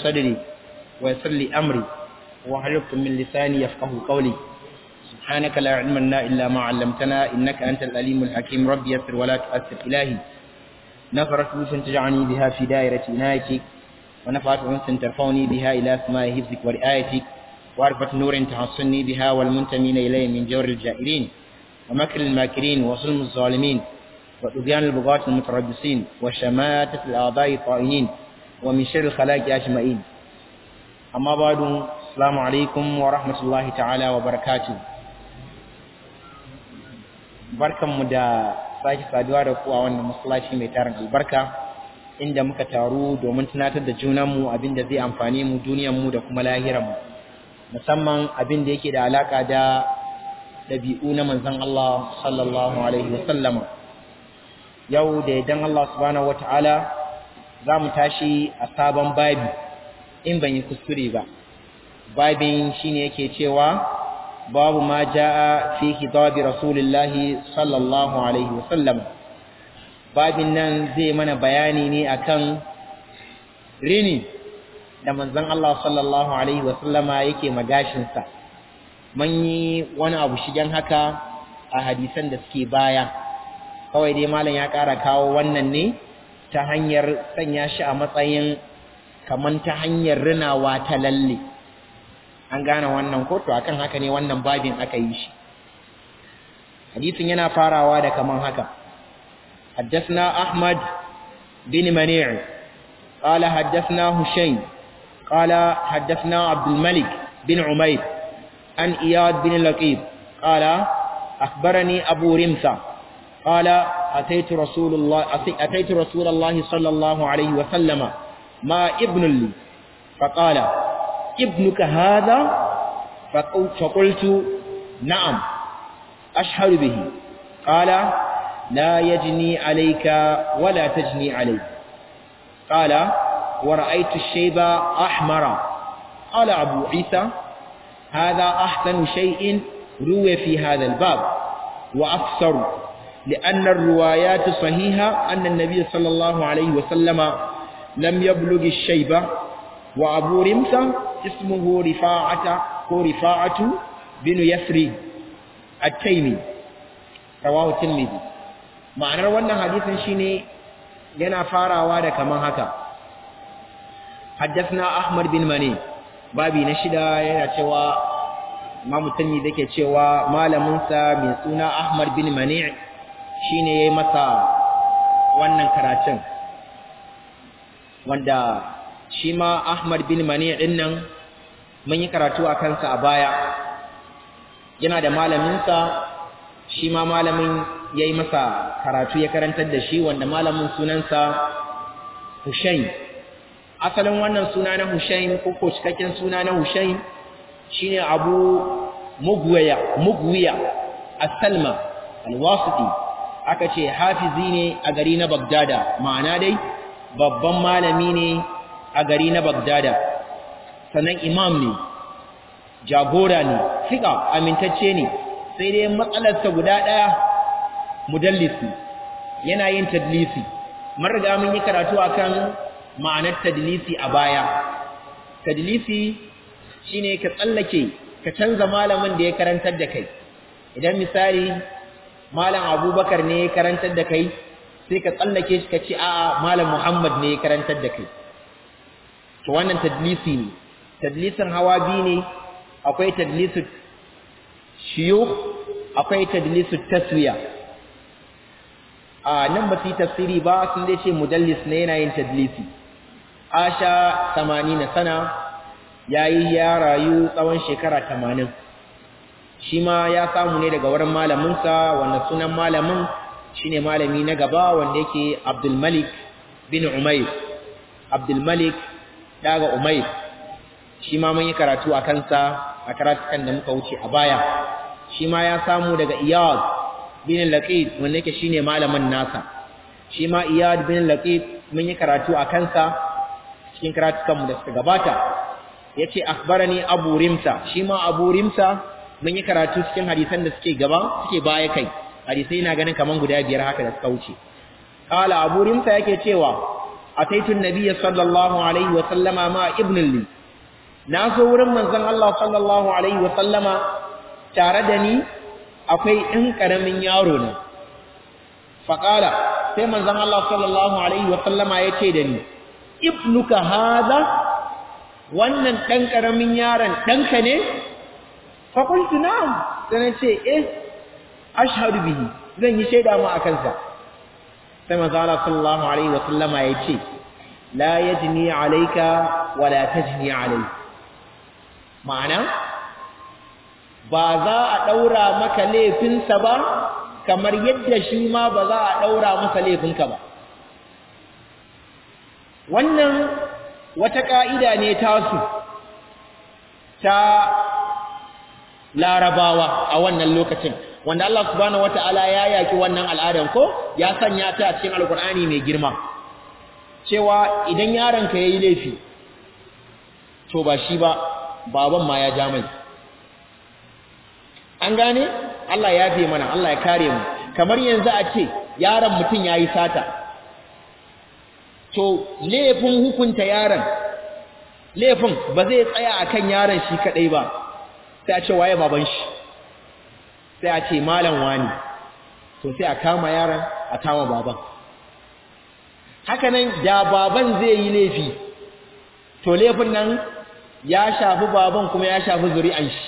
صدري ويسر لي أمري وحلقت من لساني يفقه قولي سبحانك لا علم لنا إلا ما علمتنا إنك أنت الأليم الحكيم ربي يسر ولا تؤثر إلهي نفرت بوس تجعني بها في دائرة عنايتك ونفعت أنس ترفعني بها إلى سماء حفظك ورعايتك وعرفة نور تحصني بها والمنتمين إليه من جور الجائرين ومكر الماكرين وظلم الظالمين وطغيان البغاة المتربصين وشماتة الأعضاء الطائعين ومن شر الخلائق أجمعين أما بعد السلام عليكم ورحمة الله تعالى وبركاته barkanmu da sake saduwa da ku a wannan masallaci mai tarin albarka inda muka taru domin tunatar da junanmu abin da zai amfane mu duniyarmu da kuma lahiranmu musamman abin da yake da alaka da dabi'u na manzon Allah sallallahu alaihi wasallama yau da idan Allah subhanahu wataala za mu tashi a sabon babi in ban yi kuskure ba babin shine yake cewa babu ma jaa fi kitabi rasulillahi sallallahu alaihi wasallam babin nan zai mana bayani ne akan rini da manzon Allah sallallahu alaihi wasallama yake magashinsa mun yi wani abu shigen haka a hadisan da suke baya kawai dai malam ya ƙara kawo wannan ne ta hanyar sanya shi a matsayin kaman ta hanyar rinawa ta lalle an gane wannan ko to akan haka ne wannan babin aka yi shi hadisin yana farawa da kaman haka حدثنا أحمد بن منيع قال حدثنا هشيم قال حدثنا عبد الملك بن عمير عن إياد بن لقيب قال أخبرني أبو رمثة قال أتيت رسول الله أتيت رسول الله صلى الله عليه وسلم ما ابن لي فقال ابنك هذا فقلت نعم أشهر به قال لا يجني عليك ولا تجني عليك قال ورأيت الشيب أحمر قال أبو عيسى هذا أحسن شيء روي في هذا الباب وأفسر لأن الروايات صحيحة أن النبي صلى الله عليه وسلم لم يبلغ الشيبة وأبو رمسة اسمه رفاعة رفاعة بن يسري التيمي رواه الترمذي ma'anar wannan hadisin shine yana farawa da kaman haka haddathna ahmad bin mani babi na shida yana cewa imamu tanni dake cewa malamin sa mai suna ahmad bin mani shine yayi masa wannan karatun wanda shi ma ahmad bin mani din nan mun yi karatu a kansa a baya yana da malamin sa shi ma malamin ya yi masa karatu ya karantar da shi wanda malamin sunansa Hushain asalin wannan suna na Hushain ko ko cikakken suna na Hushain shine Abu Mugwiya Mugwiya As-Salma Al-Wasiti aka ce hafizi ne a gari na Bagdada ma'ana dai babban malami ne a gari na Bagdada sannan imam ne jagora ne fika amintacce ne sai dai matsalarsa guda ɗaya mudallisi yana yin tadlisi mun riga mun yi karatu akan ma'anar tadlisi a baya tadlisi shine ka tsallake ka canza malamin da ya karantar da kai idan misali malam Abubakar ne ya karantar da kai sai ka tsallake shi ka ce a'a malam Muhammad ne ya karantar da kai to wannan tadlisi ne tadlisin hawa biyu ne akwai tadlisu shiyukh akwai tadlisu taswiya a nan ba su yi tafsiri ba sun dai ce mudallis ne yana yin tadlisi asha 80 sana yayi ya rayu tsawon shekara 80 shi ma ya samu ne daga wurin malaminsa wanda sunan malamin shine malami na gaba wanda yake Abdul Malik bin Umayr Abdul Malik daga Umayr shi ma mun yi karatu a kansa a karatukan da muka wuce a baya shi ma ya samu daga Iyad bin Laqid wanda yake shine malamin nasa shi ma Iyad bin Laqid mun yi karatu a kansa cikin karatukan mu da suka gabata yace akhbarani Abu Rimsa shi ma Abu Rimsa mun yi karatu cikin hadisan da suke gaba suke baya kai hadisai na ganin kaman guda biyar haka da suka wuce qala Abu Rimsa yake cewa ataitu an-nabiy sallallahu alaihi wa sallama ma ibn li na zo wurin manzon Allah sallallahu alaihi wa sallama tare da ni akwai ɗan ƙaramin yaro ne faƙala sai manzon Allah sallallahu alaihi wa sallama ya ce da ni ibnuka haza wannan ɗan ƙaramin yaron ɗanka ne faƙultu na'am sai na ce eh ashhadu bihi zan yi shaida mu a kansa sai manzon Allah sallallahu alaihi wa sallama ya ce la yajni alayka wa la tajni alayka ma'ana ba za a ɗaura maka laifinsa ba kamar yadda shi ma ba za a ɗaura masa laifinka ba wannan wata ƙa'ida ne tasu ta larabawa a wannan lokacin wanda Allah subhanahu wata'ala ya yaki wannan al'adan ko ya sanya ta a cikin alkur'ani mai girma cewa idan yaronka ya yi laifi to ba shi ba baban ma ya ja mai an gane Allah ya fi mana Allah ya kare mu kamar yanzu a ce yaron mutum ya yi sata to laifin hukunta yaron laifin ba zai tsaya a kan yaron shi kaɗai ba sai a ce waye baban shi sai a ce malam wani to sai a kama yaron a kama baban hakanan da baban zai yi laifi to laifin nan ya shafi baban kuma ya shafi zuri'an shi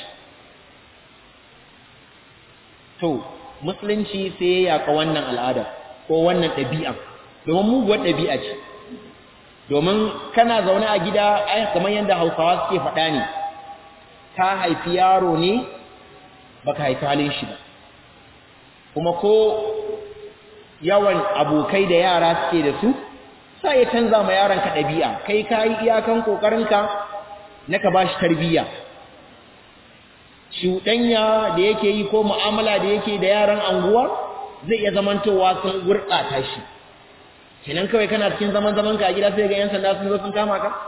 to musulunci sai ya yaka wannan al'ada ko wannan ɗabi'a domin muguwar ɗabi'a ce domin kana zaune a gida ai kamar yadda hausawa suke faɗa ne ka haifi yaro ne baka haifi halin shi ba kuma ko yawan abokai da yara suke da su sai ya canza ma yaronka ɗabi'a kai ka yi iyakan ƙoƙarinka na ka ba shi tarbiyya shuɗanya da yake yi ko mu'amala da yake da yaran anguwa zai iya zamantowa sun gurɗata shi kenan kawai kana cikin zaman zaman ka a gida sai ga yan sanda sun zo sun kama ka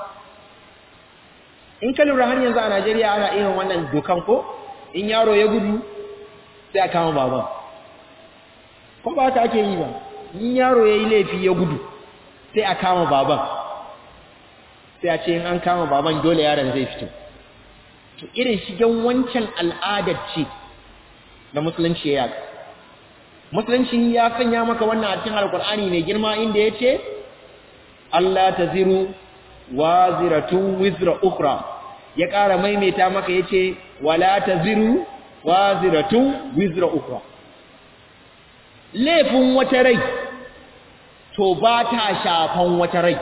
in ka lura har yanzu a Najeriya ana irin wannan dokan ko in yaro ya gudu sai a kama baban ko ba haka ake yi ba in yaro ya yi laifi ya gudu sai a kama baban sai a ce in an kama baban dole yaron zai fito to irin shigen wancan al'adar ce da musulunci ya yaka musulunci ya sanya maka wannan a cikin alkur'ani mai girma inda ya ce Allah ta ziru wa ziratun wizra ukra ya ƙara maimaita maka ya ce wala ta ziru wa ziratun wizra ukra laifin wata rai to ba ta shafan wata rai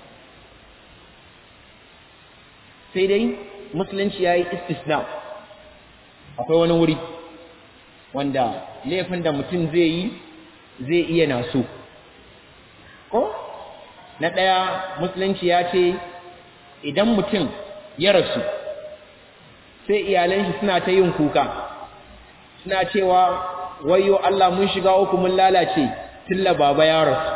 sai dai musulunci ya yi istisna akwai wani wuri wanda laifin da mutum zai yi zai iya naso ko na ɗaya musulunci ya ce idan mutum ya rasu sai iyalan shi suna ta yin kuka suna cewa wayo Allah mun shiga uku mun lalace tilla baba ya rasu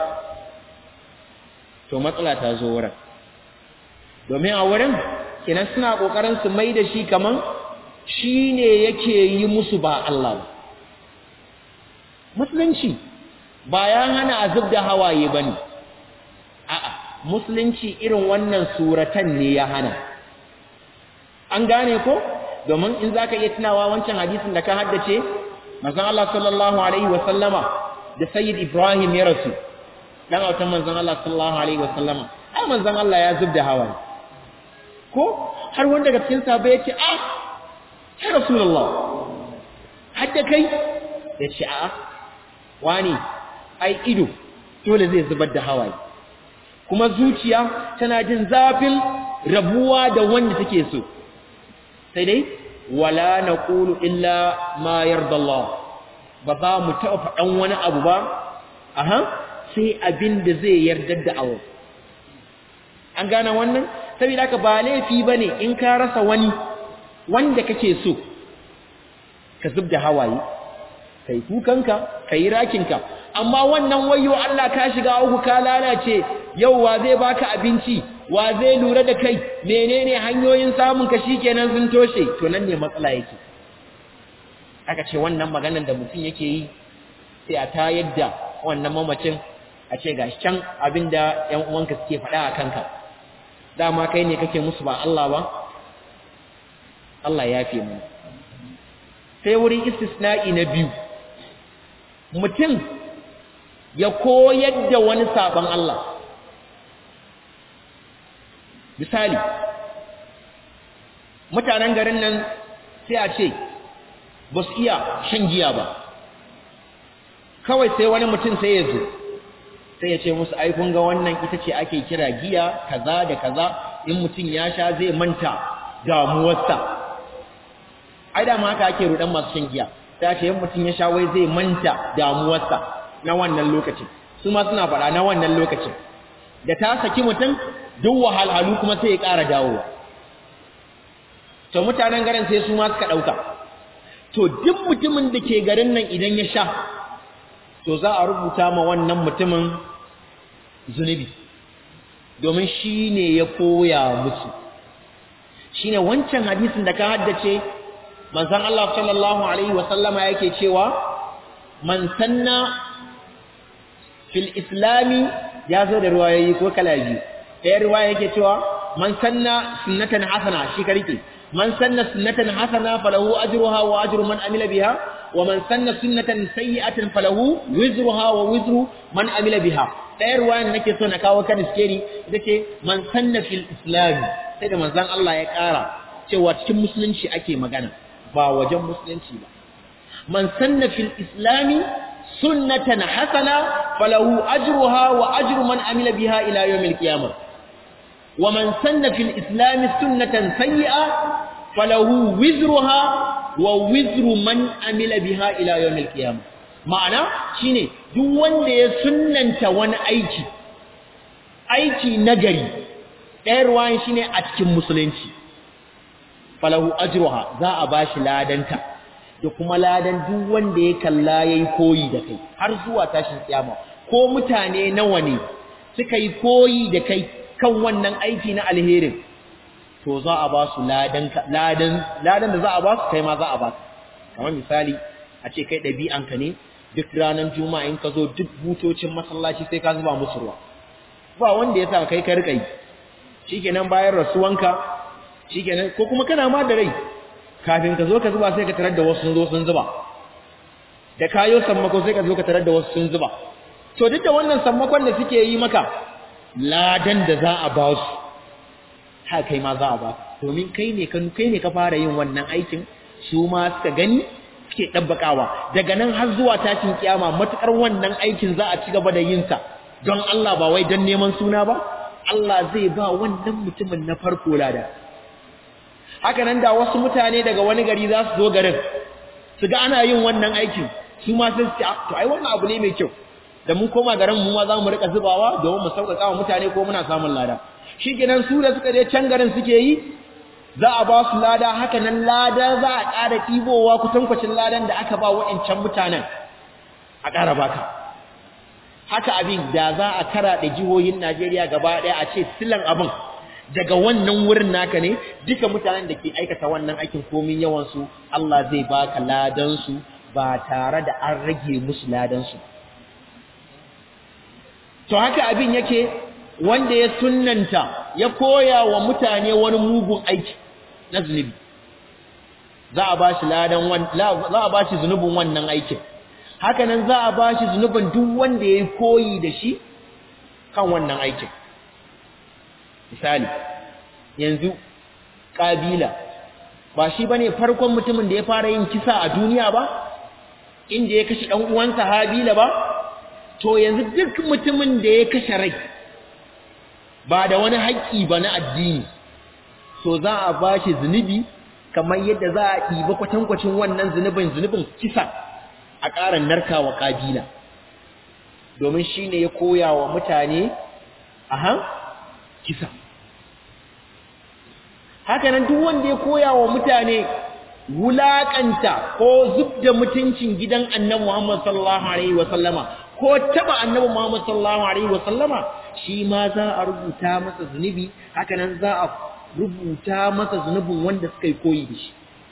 to matsala ta zo wurin domin a wurin kenan suna kokarin su mai da shi kaman shine yake yi musu ba Allah ba musulunci ba ya hana azub da hawaye bane a'a musulunci irin wannan suratan ne ya hana an gane ko domin in zaka iya tunawa wancan hadisin da ka haddace manzon Allah sallallahu alaihi wa sallama da sayyid Ibrahim ya rasu dan autan manzon Allah sallallahu alaihi wa sallama ai manzon Allah ya zub da hawaye ko har wanda daga cikin sahabbai ya ce ah ya rasulullah hadda kai ya ce a'a wani ai ido dole zai zubar da hawaye kuma zuciya tana jin zafin rabuwa da wanda take so sai dai wala naqulu illa ma yarda Allah ba za mu taɓa faɗan wani abu ba aha sai abin da zai yarda da awo an gane wannan saboda haka ba laifi bane in ka rasa wani wanda kake so ka zub da hawaye kai kukanka kai rakinka amma wannan wayo Allah ka shiga uku ka lalace yau wa zai baka abinci wa zai lura da kai menene hanyoyin samun ka shikenan sun toshe to nan ne matsala yake aka ce wannan maganar da mutum yake yi sai a tayar da wannan mamacin a ce gashi can abinda ƴan uwanka suke faɗa a kanka dama kai ne kake musu ba Allah ba Allah ya fi mu sai wurin istisna'i na biyu mutum ya koyar da wani sabon Allah misali mutanen garin nan sai a ce ba su iya shan giya ba kawai sai wani mutum sai ya zo sai ya ce musu ai kun ga wannan ita ce ake kira giya kaza da kaza in mutum ya sha zai manta damuwarsa ai da ma haka ake rudan masu shan giya sai ce in mutum ya sha wai zai manta damuwarsa na wannan lokacin su ma suna faɗa na wannan lokacin da ta saki mutum duk wahalhalu kuma sai ya ƙara dawowa to mutanen garin sai su ma suka ɗauka to duk mutumin da ke garin nan idan ya sha to za a rubuta ma wannan mutumin zunubi domin shi ne ya koya musu shi ne wancan hadisin da ka haddace manzan Allah sallallahu Alaihi wasallama yake cewa man sanna fil islami ya zo da ruwayoyi ko kala biyu ɗaya ruwaya yake cewa man sanna sunnatan hasana shi ka rike man sanna sunnatan hasana falahu ajruha wa ajru man amila biha wa man sanna sunnatan sayyi'atan falahu wizruha wa wizru man amila biha ɗaya ruwayan nake so na kawo kan iskeri ita ce man sanna fil islam sai da manzon Allah ya ƙara cewa cikin musulunci ake magana ba wajen musulunci ba man sanna fil islami sunnatan hasana falahu ajruha wa ajru man amila biha ila yawmil qiyamah wa man sanna fil islami sunnatan sayyi'a falahu wizruha wa wizru man amila biha ila yawmil qiyamah ma'ana shine duk wanda ya sunnanta wani aiki aiki nagari ɗaya ruwan shine a cikin musulunci falahu ajruha za a bashi ladanta da kuma ladan duk wanda ya kalla yayi koyi da kai har zuwa tashin kiyama ko mutane nawa ne suka yi koyi da kai kan wannan aiki na alherin to za a ba su ladan ladan ladan da za a ba su kai ma za a ba su kamar misali a ce kai ɗabi'anka ne duk ranar juma'a in ka zo duk butocin masallaci sai ka zuba musu ruwa ba wanda ya sa kai ka rika yi shikenan bayan rasuwanka shikenan ko kuma kana ma da rai kafin ka zo ka zuba sai ka tarar da wasu sun zo sun zuba da kayo sammako sai ka zo ka tarar da wasu sun zuba to duk da wannan sammakon da suke yi maka ladan da za a ba su ha kai ma za a ba domin kai ne ka kai ne ka fara yin wannan aikin su ma suka gani suke dabbakawa daga nan har zuwa tashin kiyama matukar wannan aikin za a ci gaba da yin sa don Allah ba wai don neman suna ba Allah zai ba wannan mutumin na farko lada haka nan da wasu mutane daga wani gari za su zo garin su ga ana yin wannan aikin su ma sun ce to ai wannan abu ne mai kyau da mun koma garin mu ma za mu rika zubawa domin mu sauƙaƙa wa mutane ko muna samun lada shikenan su da suka je can garin suke yi za a ba su lada haka nan lada za a ƙara ɗibowa kutankwacin ladan da aka ba wa'ancan mutanen a ƙara baka haka abin da za a kara da jihohin Najeriya gaba ɗaya a ce silan abin daga wannan wurin naka ne duka mutanen da ke aikata wannan aikin komin yawansu Allah zai baka ladansu ba tare da an rage musu ladansu to haka abin yake wanda ya sunnanta ya koya wa mutane wani mugun aiki na zunubi za a bashi ladan za a bashi zunubin wannan aikin haka nan za a bashi zunubin duk wanda ya koyi da shi kan wannan aikin misali yanzu kabila ba shi bane farkon mutumin da ya fara yin kisa a duniya ba inda ya kashe dan uwansa habila ba to yanzu duk mutumin da ya kashe rai ba da wani haƙƙi ba na addini so za a bashi zunubi kamar yadda za a ɗiba kwatankwacin wannan zunubin zunubin kisa a ƙara narkawa kabila domin shi ne ya koya wa mutane aha kisa hakanan duk wanda ya koya wa mutane wulaƙanta ko zub da mutuncin gidan annabi Muhammad sallallahu alaihi wa sallama ko taba annabi Muhammad sallallahu alaihi wa sallama shi ma za a rubuta masa zunubi hakanan za a rubuta masa zunubin wanda suka yi koyi da shi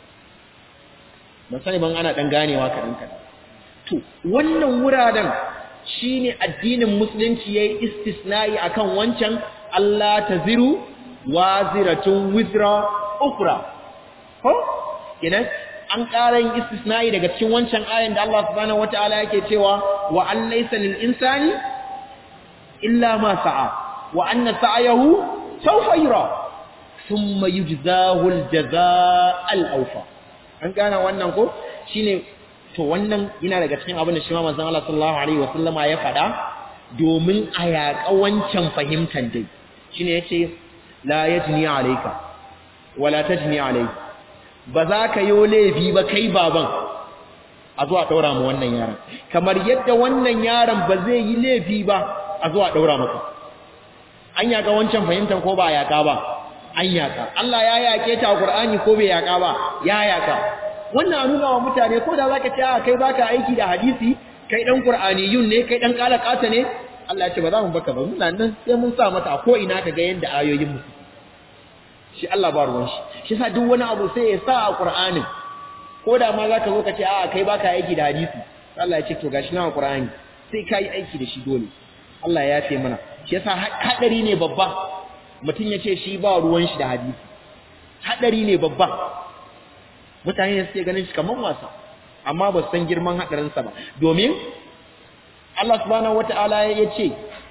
ban sani ban ana dan ganewa kaɗan kaɗan to wannan wuraren shine addinin musulunci yayi istisna'i akan wancan Allah taziru waziratun wizra ukhra ko kenan an ƙara yin istisna'i daga cikin wancan ayan da Allah subhanahu wataala yake cewa wa an laysa lil insani illa ma sa'a wa anna sa'yahu sawfa yura thumma yujzahu al jazaa al awfa an gana wannan ko shine to wannan yana daga cikin abin da shi ma manzon Allah sallallahu alaihi wasallama ya faɗa domin a yaƙa wancan fahimtar dai shine yace la yajni alayka wala tajni alayka ba za ka yi laifi ba kai baban a zuwa ɗaura mu wannan yaron kamar yadda wannan yaron ba zai yi laifi ba a zuwa ɗaura maka an yaƙa wancan fahimtar ko ba a yaƙa ba an yaƙa Allah ya yaƙe ta a Qur'ani ko bai yaƙa ba ya yaƙa wannan a nuna wa mutane ko da zaka ce a kai baka aiki da hadisi kai dan Qur'aniyun ne kai dan kalakata ne Allah ya ce ba za mu baka ba muna nan sai mun sa mata a ko ina ka ga yanda ayoyin mu shi Allah ba ruwan shi shi sa duk wani abu sai ya sa a Qur'anin ko da ma zaka zo ka ce a kai baka aiki da hadisi Allah ya ce to gashi na Qur'ani sai kai aiki da shi dole Allah ya yafe mana shi yasa hadari ne babba mutum ya ce shi ba ruwan shi da hadisi hadari ne babba mutane ne suke ganin shi kamar wasa amma ba su san girman hadarin sa ba domin Allah subhanahu wata'ala ya ce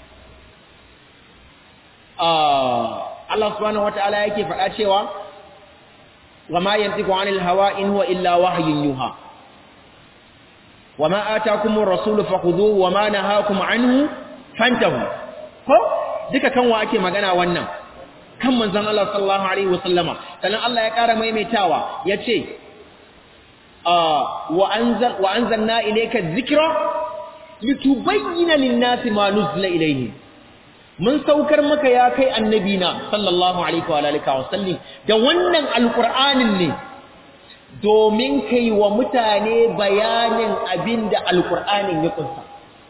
Allah subhanahu wata'ala yake faɗa cewa wama yantiqu anil hawa in huwa illa wahyun yuha wama ataakumur rasulu fakhudhuhu wama nahakum anhu fantahu ko duka kan wa ake magana wannan kan manzon Allah sallallahu alaihi wasallama sannan Allah ya ƙara maimaitawa yace wa anzal wa anzalna ilayka dhikra litubayyana lin-nasi ma nuzila ilayhim mun saukar maka ya kai annabi na sallallahu alaihi wa alihi wa sallam da wannan alqur'anin ne domin kai wa mutane bayanin abinda alqur'anin ya kunsa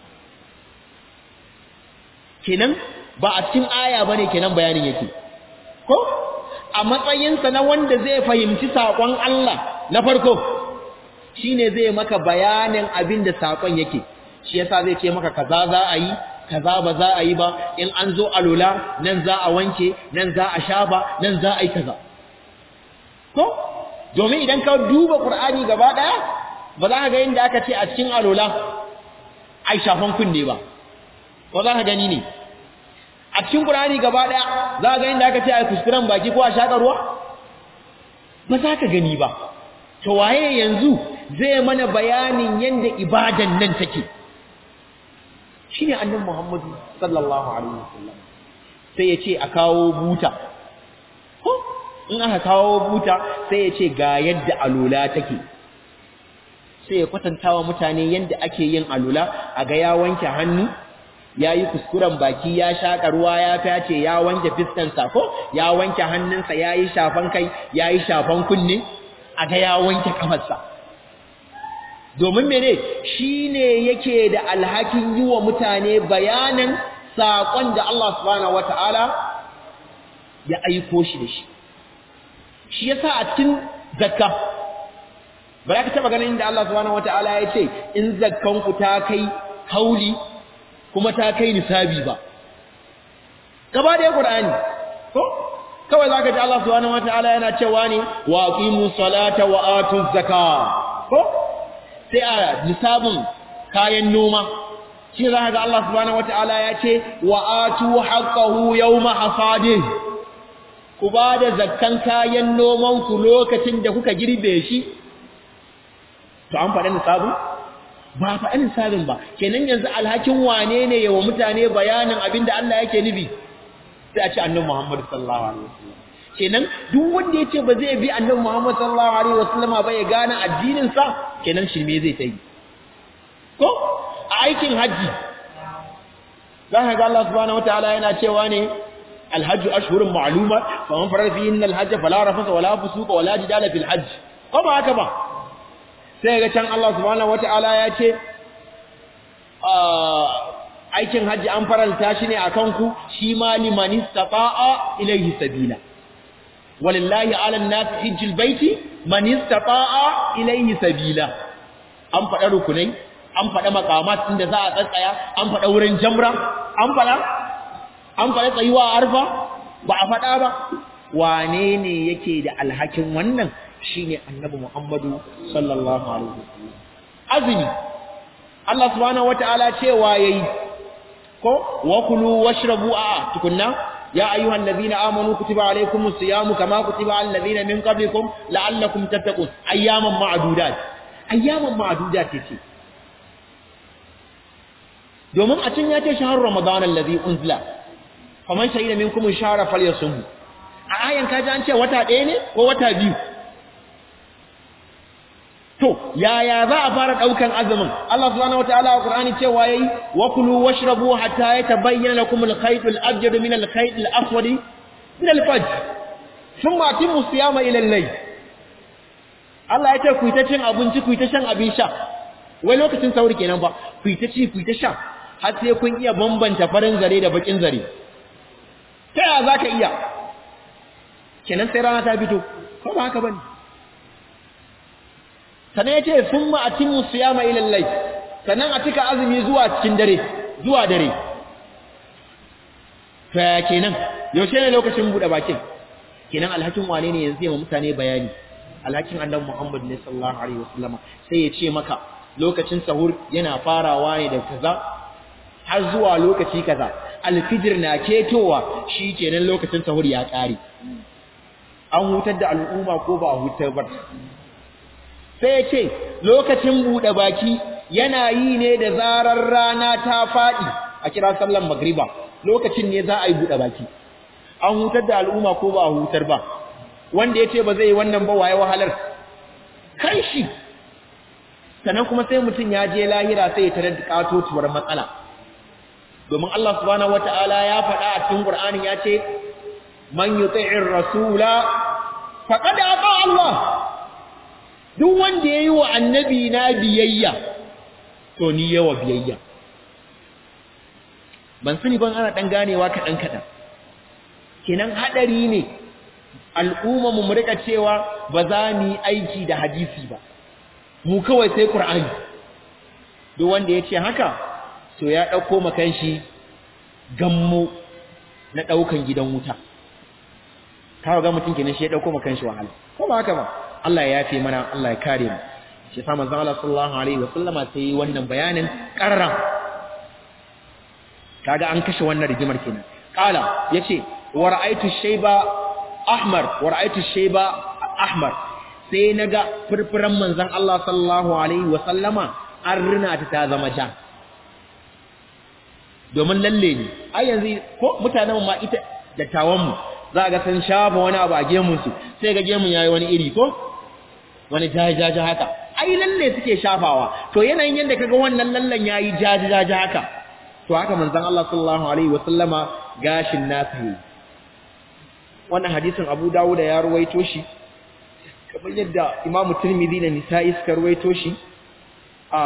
kenan ba a cikin aya bane kenan bayanin yake ko a matsayinsa na wanda zai fahimci sakon Allah na farko shine zai maka bayanin abinda sakon yake shi yasa zai ce maka kaza za a yi kaza ba za a yi ba in an zo alula nan za a wanke nan za a shafa nan za a yi kaza ko domin idan ka duba qur'ani gaba daya ba za ka ga inda aka ce a cikin alula ai shafan kunne ba ko za ka gani ne a cikin qur'ani gaba daya za ka ga inda aka ce ai kuskuren baki ko a shaka ruwa ba za ka gani ba to waye yanzu zai mana bayanin yanda ibadan nan take shine annabi Muhammad sallallahu alaihi wasallam sai ya ce a kawo buta ko in aka kawo buta sai ya ce ga yadda alula take sai ya kwatanta wa mutane yadda ake yin alula a ga ya wanke hannu ya yi kuskuren baki ya shaƙa ruwa ya fyace ya wanke fiskansa ko ya wanke hannunsa ya yi shafan kai ya yi shafan kunne a ga ya wanke kafarsa domin mene shi ne yake da alhakin yi wa mutane bayanan saƙon da Allah subhanahu wata'ala ya aiko shi da shi shi yasa a cikin zakka ba za ka taɓa ganin inda Allah subhanahu wata'ala ya ce in zakkanku ta kai hauli kuma ta kai nisabi ba gaba da ya ƙur'ani ko kawai za ka ji Allah subhanahu wata'ala yana cewa ne wa aqimu salata wa atu zakka ko sai a nisabin kayan noma shi za ga Allah subhanahu wata'ala ya ce wa atu haqqahu yawma hasadih ku ba da zakkan kayan noman ku lokacin da kuka girbe shi to an faɗa nisabin ba faɗa nisabin ba kenan yanzu alhakin wane ne yawa mutane bayanin abinda Allah yake nufi sai a ce annabi Muhammad sallallahu alaihi wasallam kenan duk wanda ya ce ba zai bi annabi Muhammad sallallahu alaihi wasallama ba ya gane addinin sa kenan shirme zai ta yi ko a aikin haji za ka ga Allah subhanahu wataala yana cewa ne alhajj ashhurun ma'luma fa man farada fihi alhajj fala rafasa wala fusuqa wala jidala fil hajj ko ba haka ba sai ga can Allah subhanahu wataala ya ce aikin haji an faralta shi ne akan ku shi ma liman istata'a ilayhi sabila walillahi ala an-nas hajjul baiti man istata'a ilayhi sabila an faɗa rukunai an faɗa makamat inda za a tsatsaya an faɗa wurin jamra an faɗa an faɗa tsayuwa a arfa ba a faɗa ba wane ne yake da alhakin wannan shine annabi Muhammadu sallallahu alaihi wasallam azumi Allah subhanahu wataala cewa yayi ko wa kulu washrabu a tukunna ya ayyuhal ladina amanu kutiba alaykumus siyamu kama kutiba alal ladina min qablikum la'allakum tattaqun ayyaman ma'dudat ayyaman ma'dudat ce domin a cin ya ce shahar ramadan alladhi unzila faman shahida minkum shahra falyasum a ayan kaji an ce wata ɗaya ne ko wata biyu to yaya za a fara daukan azumin Allah subhanahu wataala a Qur'ani cewa yayi wa kulu washrabu hatta yatabayyana lakum al-khayt al-abyad min al-khayt al-aswad min al-fajr thumma atimmu siyama ila al-layl Allah ya ce ku ta cin abinci ku ta shan abin sha wai lokacin sauri kenan ba ku ta ci ku ta sha har sai kun iya bambanta farin zare da bakin zare ta yaya zaka iya kenan sai rana ta fito ko ba haka bane sannan ya ce sun ma'atin musuyama ilallai sannan a cika azumi zuwa cikin dare zuwa dare ta kenan yaushe ne lokacin buɗe bakin kenan alhakin wane ne yanzu yamma mutane bayani alhakin annabi muhammad ne sallallahu alaihi wasallama sai ya ce maka lokacin sahur yana farawa ne da kaza har zuwa lokaci kaza alfijir na ketowa shi kenan lokacin sahur ya ƙare an hutar da al'umma ko ba a hutar ba sai ya ce lokacin buɗe baki yana yi ne da zarar rana ta faɗi a kira sallan magriba lokacin ne za a yi buɗe baki an hutar da al'umma ko ba a hutar ba wanda ya ce ba zai yi wannan ba waye wahalar kai shi sannan kuma sai mutum ya je lahira sai ya tarar da katotuwar matsala domin Allah subhanahu wata'ala ya faɗa a cikin Qur'ani ya ce man yuti'ir rasula faqad ata Allah duk wanda ya yi wa annabi na biyayya to ni yawa biyayya ban sani ban ana ɗan ganewa kaɗan kaɗan kenan haɗari ne al'umma mu rika cewa ba za mu yi aiki da hadisi ba mu kawai sai ƙur'ani duk wanda ya ce haka to ya ɗauko makan shi gammo na ɗaukan gidan wuta kawo ga mutum kenan shi ya ɗauko makan shi wahala ko ba haka ba Allah ya yafe mana Allah ya kare mu shi sa manzon Allah sallallahu alaihi wasallama sai yi wannan bayanin qarra kaga an kashe wannan rigimar kenan qala yace wa ra'aytu shayba ahmar wa ra'aytu shayba ahmar sai naga furfuran manzon Allah sallallahu alaihi wasallama an rina ta ta zama ja domin lalle ne ai yanzu ko mutanen ma ita dattawan mu za ga sun shafa wani abu a gemun su sai ga gemun yayi wani iri ko wani jajaja haka ai lalle suke shafawa to yanayin yanda kaga wannan lallan yayi jajaja haka to haka manzon Allah sallallahu alaihi wasallama gashin nasa yi wannan hadisin Abu Dawud ya ruwaito shi kamar yadda Imam Tirmidhi da Nisa'i suka ruwaito shi a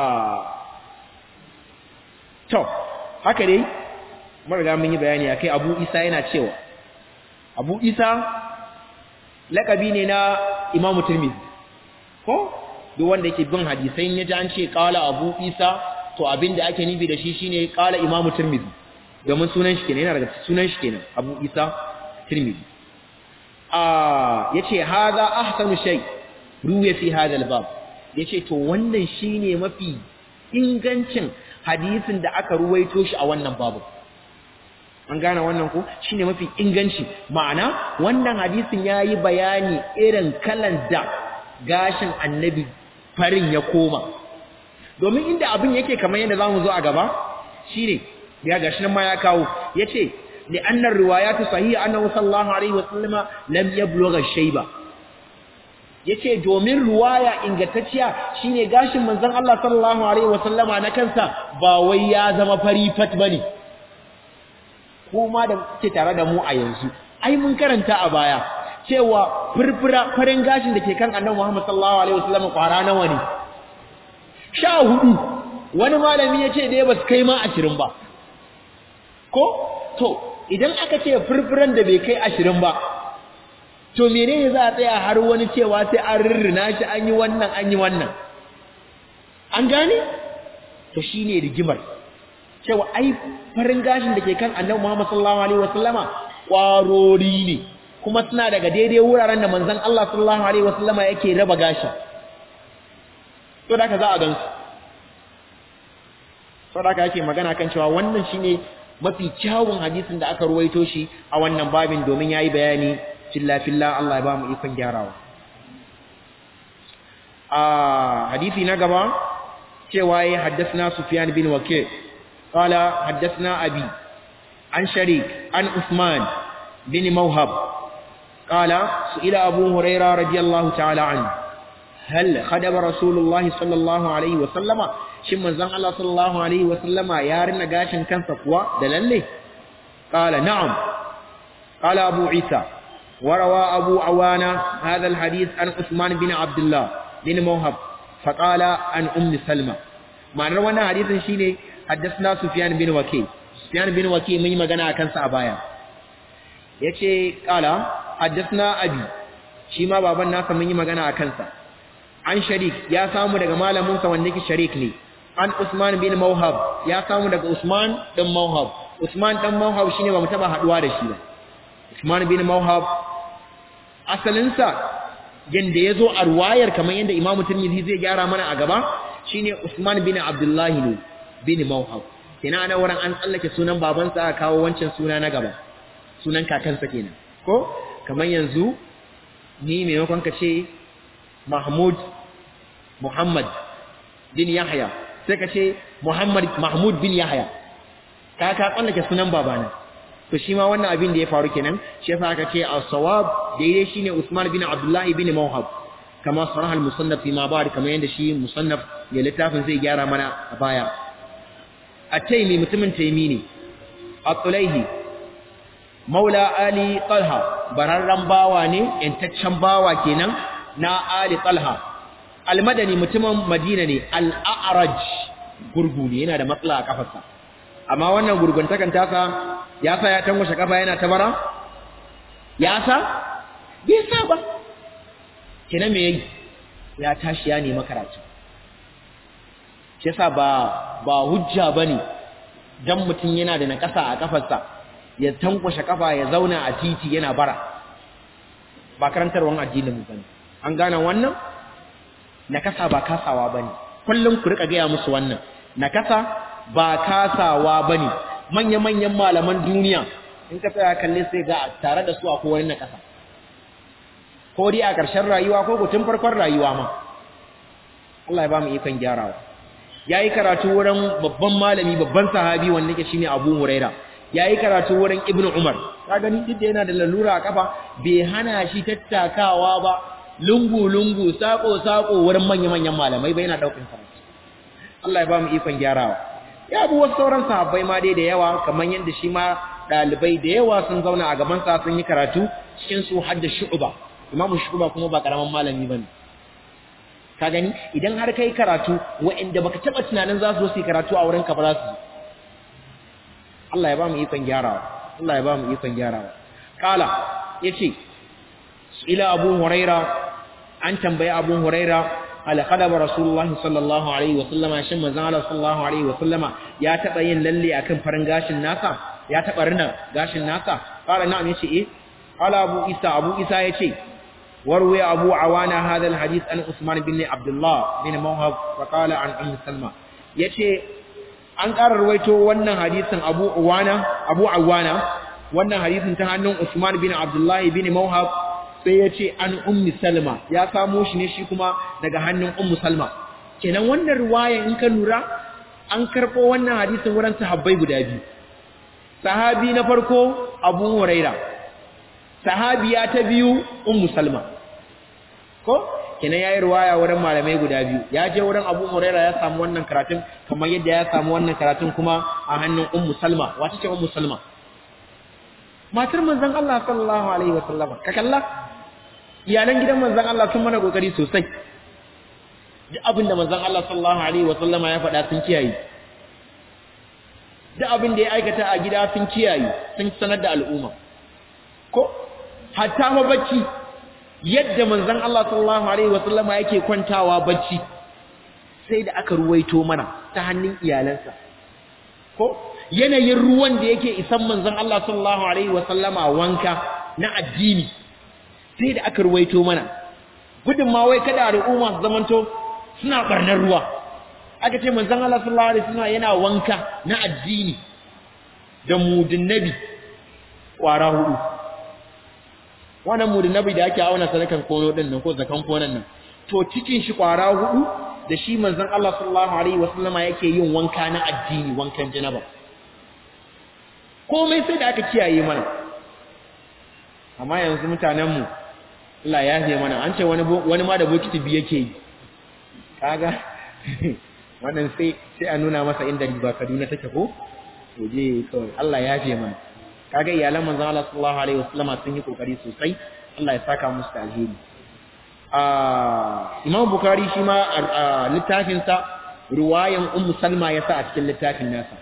to haka dai mun riga mun yi bayani akai Abu Isa yana cewa Abu Isa lakabi ne na Imam Tirmidhi ko duk wanda yake bin hadisai ya ji an ce qala Abu Isa to abinda ake nufi da shi shine qala Imam Tirmidhi domin sunan shi kenan yana daga sunan shi kenan Abu Isa Tirmidhi ah yace hadha ahsanu shay ruwa fi hadha al-bab yace to wannan shine mafi ingancin hadisin da aka ruwaito shi a wannan babu an gane wannan ko shine mafi inganci ma'ana wannan hadisin yayi bayani irin kalan da gashin annabi farin ya koma domin inda abin yake kamar yadda zamu zo a gaba shine ya gashi nan ma ya kawo yace li anna riwayatu sahiha annahu sallallahu alaihi wasallama lam yablugha shayba yace domin riwaya ingantacciya shine gashin manzon Allah sallallahu alaihi wasallama na kansa ba wai ya zama fari fat bane kuma da ke tare da mu a yanzu ai mun karanta a baya cewa furfura farin gashin da ke kan annabi Muhammad sallallahu alaihi wasallam kwara nawa ne sha hudu wani malami ya ce dai ba su kai ma ashirin ba ko to idan aka ce furfuran da bai kai ashirin ba to menene za a tsaya har wani cewa sai an rirrina shi an yi wannan an yi wannan an gane to shine rigimar cewa ai farin gashin da ke kan annabi Muhammad sallallahu alaihi wasallama kwarori ne kuma suna daga daidai wuraren da manzon Allah sallallahu alaihi wasallama yake raba gashin to da ka za a gansu to da ka yake magana kan cewa wannan shine mafi kyawun hadisin da aka ruwaito shi a wannan babin domin yayi bayani filla filla Allah ya ba mu ikon gyarawa a hadisi na gaba cewa ya haddasna Sufyan bin Waqi' qala haddasna Abi an Sharik an Usman bin Mawhab qala su'ila Abu Hurairah radiyallahu ta'ala anhu hal khadaba Rasulullahi sallallahu alaihi wa sallama shin manzon Allah sallallahu alaihi wa sallama ya rina gashin kansa kuwa da lalle qala na'am qala Abu Isa وروى أبو عوانة هذا الحديث عن عثمان بن عبد الله بن موهب فقال عن أم سلمة معنى وانا حديث شيني حدثنا سفيان بن وكي سفيان بن وكي من مغانا كان سابايا yace kala haddathna abi shi ma baban nasa mun yi magana akan sa an sharik ya samu daga malamin sa wanda yake sharik ne an usman bin mawhab ya samu daga usman dan mawhab usman dan mawhab shine ba mu taba haduwa da shi ba usman bin mawhab asalinsa yanda ya zo a ruwayar kamar yadda imamu turmizi zai gyara mana a gaba shine usman bin abdullahi ne bin mawhab kina ana wurin an tsallake sunan babansa a kawo wancan suna na gaba sunan kakansa kenan ko kamar yanzu ni maimakon ka ce mahmud muhammad bin yahya sai ka ce muhammad mahmud bin yahya ka ka tsallake sunan babana to shi ma wannan abin da ya faru kenan shi yasa aka ce as-sawab daidai shine Usman bin Abdullah bin Mawhab kama sarah al-musannaf fi ma ba'd kamar yanda shi musannaf ya littafin zai gyara mana a baya at-taymi mutumin taymi ne at-tulayhi maula ali talha bararran bawa ne yantaccen bawa kenan na ali talha al-madani mutumin madina ne al-a'raj gurgu ne yana da matsala a kafarsa amma wannan gurguntakan tasa ya sa ya tangwashe kafa yana tabara ya sa bai sa ba kina me yayi ya tashi ya nemi karatu shi yasa ba ba hujja bane dan mutun yana da nakasa a kafarsa ya tankwashe kafa ya zauna a titi yana bara ba karantarwan addinin mu bane an gane wannan nakasa ba kasawa bane kullum ku rika ga musu wannan nakasa ba kasawa bane manya-manyan malaman duniya in ka tsaya kalle sai ga tare da su akwai wani na ƙasa ko dai a ƙarshen rayuwa ko tun farkon rayuwa ma Allah ya ba mu ikon gyarawa yayi karatu wurin babban malami babban sahabi wanda yake shine Abu Huraira yayi karatu wurin Ibn Umar ka gani duk da yana da lalura a kafa bai hana shi tattakawa ba lungu lungu sako sako wurin manya-manyan malamai ba yana daukan karatu Allah ya ba mu ikon gyarawa ya bi wasu sauran sahabbai ma dai da yawa kamar yadda shi ma ɗalibai da yawa sun zauna a gabansa sun yi karatu cikin su har da shu'uba imamu shu'uba kuma ba karaman malami bane ka gani idan har kai karatu wa'anda baka taba tunanin za su zo su yi karatu a wurin ka ba za su Allah ya ba mu ikon gyarawa Allah ya ba mu ikon gyarawa kala yace ila abu huraira an tambayi abu huraira ala qadaba rasulullah sallallahu alaihi wa sallama shin manzon Allah sallallahu alaihi wa sallama ya taba yin lalle akan farin gashin nasa ya taba rina gashin nasa qala na'am yace eh qala abu isa abu isa yace warwi abu awana hadha alhadith an usman bin abdullah bin mawhab fa qala an ummu salma yace an ƙara ruwaito wannan hadisin abu awana abu awana wannan hadisin ta hannun usman bin abdullah bin mawhab sai ya ce an ummi salma ya samo shi ne shi kuma daga hannun ummu salma kenan wannan riwaya in ka lura an karɓo wannan hadisin wurin sahabbai guda biyu sahabi na farko abu huraira sahabiya ta biyu ummu salma ko kenan yayi riwaya wurin malamai guda biyu ya je wurin abu huraira ya samu wannan karatun kamar yadda ya samu wannan karatun kuma a hannun ummu salma wace ce ummu salma matar manzon Allah sallallahu alaihi wasallam ka kalla iyalan gidan manzon Allah sun mana kokari sosai duk abin da manzon Allah sallallahu alaihi wasallama ya faɗa sun kiyaye duk abin da ya aikata a gida sun kiyaye sun sanar da al'umma ko hatta ma bacci yadda manzon Allah sallallahu alaihi wasallama yake kwantawa bacci sai da aka ruwaito mana ta hannun iyalansa ko yanayin ruwan da yake isan manzon Allah sallallahu alaihi wasallama wanka na addini sai da aka ruwaito mana gudun ma wai kada al'umma su zamanto suna barnar ruwa aka ce manzon Allah sallallahu alaihi wasallam yana wanka na addini da mudin nabi kwara hudu wannan mudin nabi da ake auna sadakan kono din nan ko zakan konon nan to cikin shi kwara hudu da shi manzon Allah sallallahu alaihi wasallama yake yin wanka na addini wankan janaba komai sai da aka kiyaye mana amma yanzu mutanen mu Allah ya yafe mana an ce wani wani ma da bokiti biye yake yi kaga wannan sai sai a nuna masa inda riba Kaduna take ko to je kawai Allah ya yafe mana kaga iyalan manzon Allah sallallahu alaihi wasallama sun yi kokari sosai Allah ya saka musu da alheri Imam Bukhari shi ma littafinsa ruwayan Ummu Salma ya sa a cikin littafin nasa.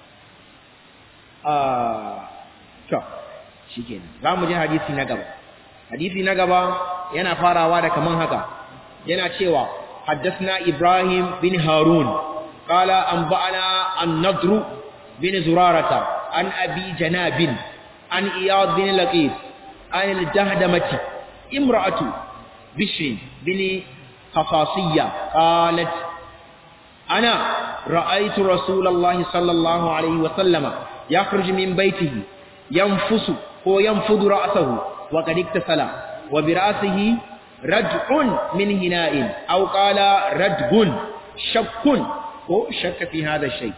To, shi kenan. Za mu ji hadisi na gaba. Hadisi na gaba yana farawa da kaman haka. Yana cewa, Haddasna Ibrahim bin Harun, Kala an ba'ana an nadru bin zurarata, an abi janabin, an iyad bin laqis, an al-jahdamati, imra'atu بشر بن خصاصية قالت أنا رأيت رسول الله صلى الله عليه وسلم يخرج من بيته ينفس هو ينفض رأسه وقد اكتسل وبرأسه رجع من هناء أو قال رجع شك هو شك في هذا الشيء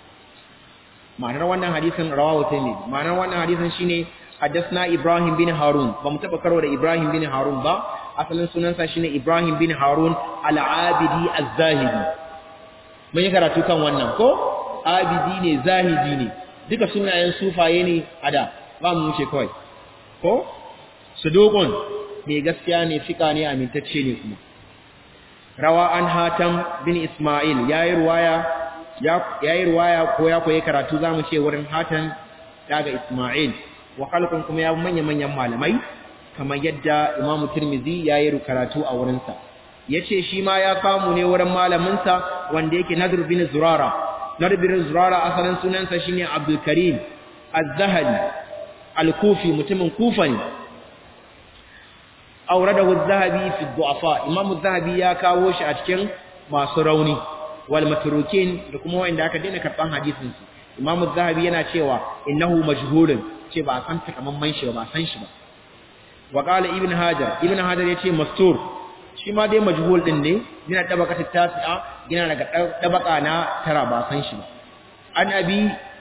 معنى وانا حديث رواه الترمذي معنى وانا حديث شيني حدثنا إبراهيم بن هارون بمتبكر ولا إبراهيم بن هارون با asalin sunansa shine Ibrahim bin Harun al-Abidi az-Zahidi mun yi karatu kan wannan ko abidi ne zahidi ne duka sunayen sufaye ne ada ba mu wuce kawai ko suduqun mai gaskiya ne fika ne amintacce ne kuma rawa an hatam bin Ismail yayi ruwaya yayi ruwaya ko ya koyi karatu zamu ce wurin hatam daga Ismail wa khalqun kuma ya manya manyan malamai kamar yadda Imam Tirmidhi ya yi karatu a wurinsa yace shi ma ya samu ne wurin malaminsa wanda yake Nadr bin Zurara Nadr bin Zurara asalin sunansa shine Abdul Karim Az-Zahali Al-Kufi mutumin Kufa ne auradahu Az-Zahabi fi du'afa Imam Az-Zahabi ya kawo shi a cikin masu rauni wal matrukin da kuma wanda aka daina karban hadisin su Imam Az-Zahabi yana cewa innahu majhulun ce ba san takamaiman shi ba san shi ba وقال ابن هاجر ابن هاجر yace mastur shi ma dai majhul din ne yana tabaka tasi'a yana daga tabaka na tara ba san shi ba an abi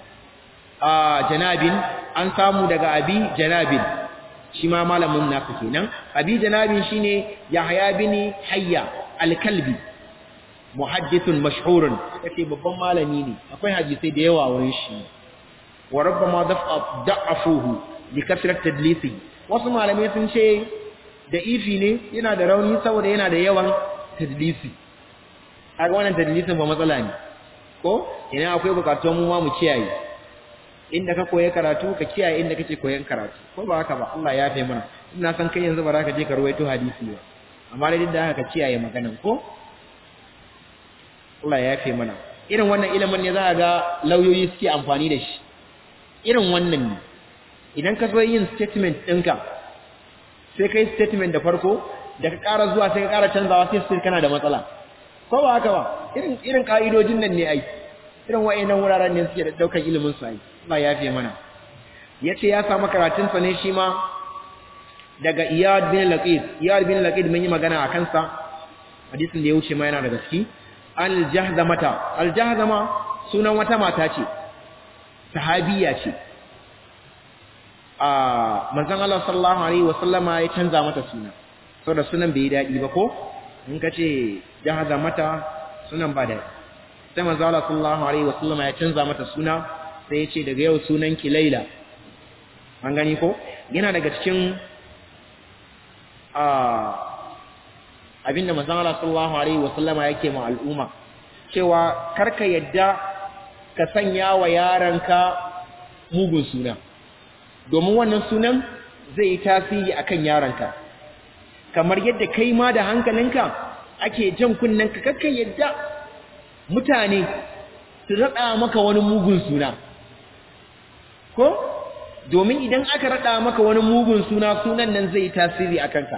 a janabin an samu daga abi janabin shi ma malamin nasu kenan abi janabin shine yahya bin hayya al-kalbi muhaddithun mashhurun yace babban malami ne akwai hadisi da yawa wurin shi wa rabbama da'afuhu li kasrat tadlisi wasu malamai sun ce da ifi ne yana da rauni saboda yana da yawan tadlisi kaga wannan tadlisin ba matsala ne ko ina akwai bukatun mu ma mu kiyaye inda ka koyi karatu ka kiyaye inda kake koyon karatu ko ba haka ba Allah ya fi mana ina san kai yanzu ba za ka je ka ruwaito hadisi ba amma dai da haka ka kiyaye maganan ko Allah ya fi mana irin wannan ilimin ne za a ga lauyoyi suke amfani da shi irin wannan ne idan ka zo yin statement ɗinka sai kai statement da farko da ka ƙara zuwa sai ka ƙara canzawa sai sai kana da matsala ko ba haka ba irin irin ka'idojin nan ne ai irin wa'annan wuraren ne suke da daukar ilimin su ai Allah ya fiye mana yace ya samu karatun sa ne shi ma daga Iyad bin Laqid Iyad bin Laqid mun yi magana a kansa hadisin da ya wuce ma yana da gaske al-jahdamata al-jahdama sunan wata mata ce sahabiya ce a manzon Allah sallallahu alaihi wasallama ya canza mata suna saboda sunan bai dadi ba ko in kace jahaza mata sunan ba dadi sai manzon Allah sallallahu alaihi wasallama ya canza mata suna sai ya ce daga yau sunan ki Laila an gani ko yana daga cikin a abinda manzon Allah sallallahu alaihi wasallama yake ma al'umma cewa karka yadda ka sanya wa yaranka mugun suna domin wannan sunan zai yi tasiri akan yaranka kamar yadda kai ma da hankalinka ake jan kunnenka kakka yadda mutane su raɗa maka wani mugun suna ko domin idan aka raɗa maka wani mugun suna sunan nan zai tasiri a kanka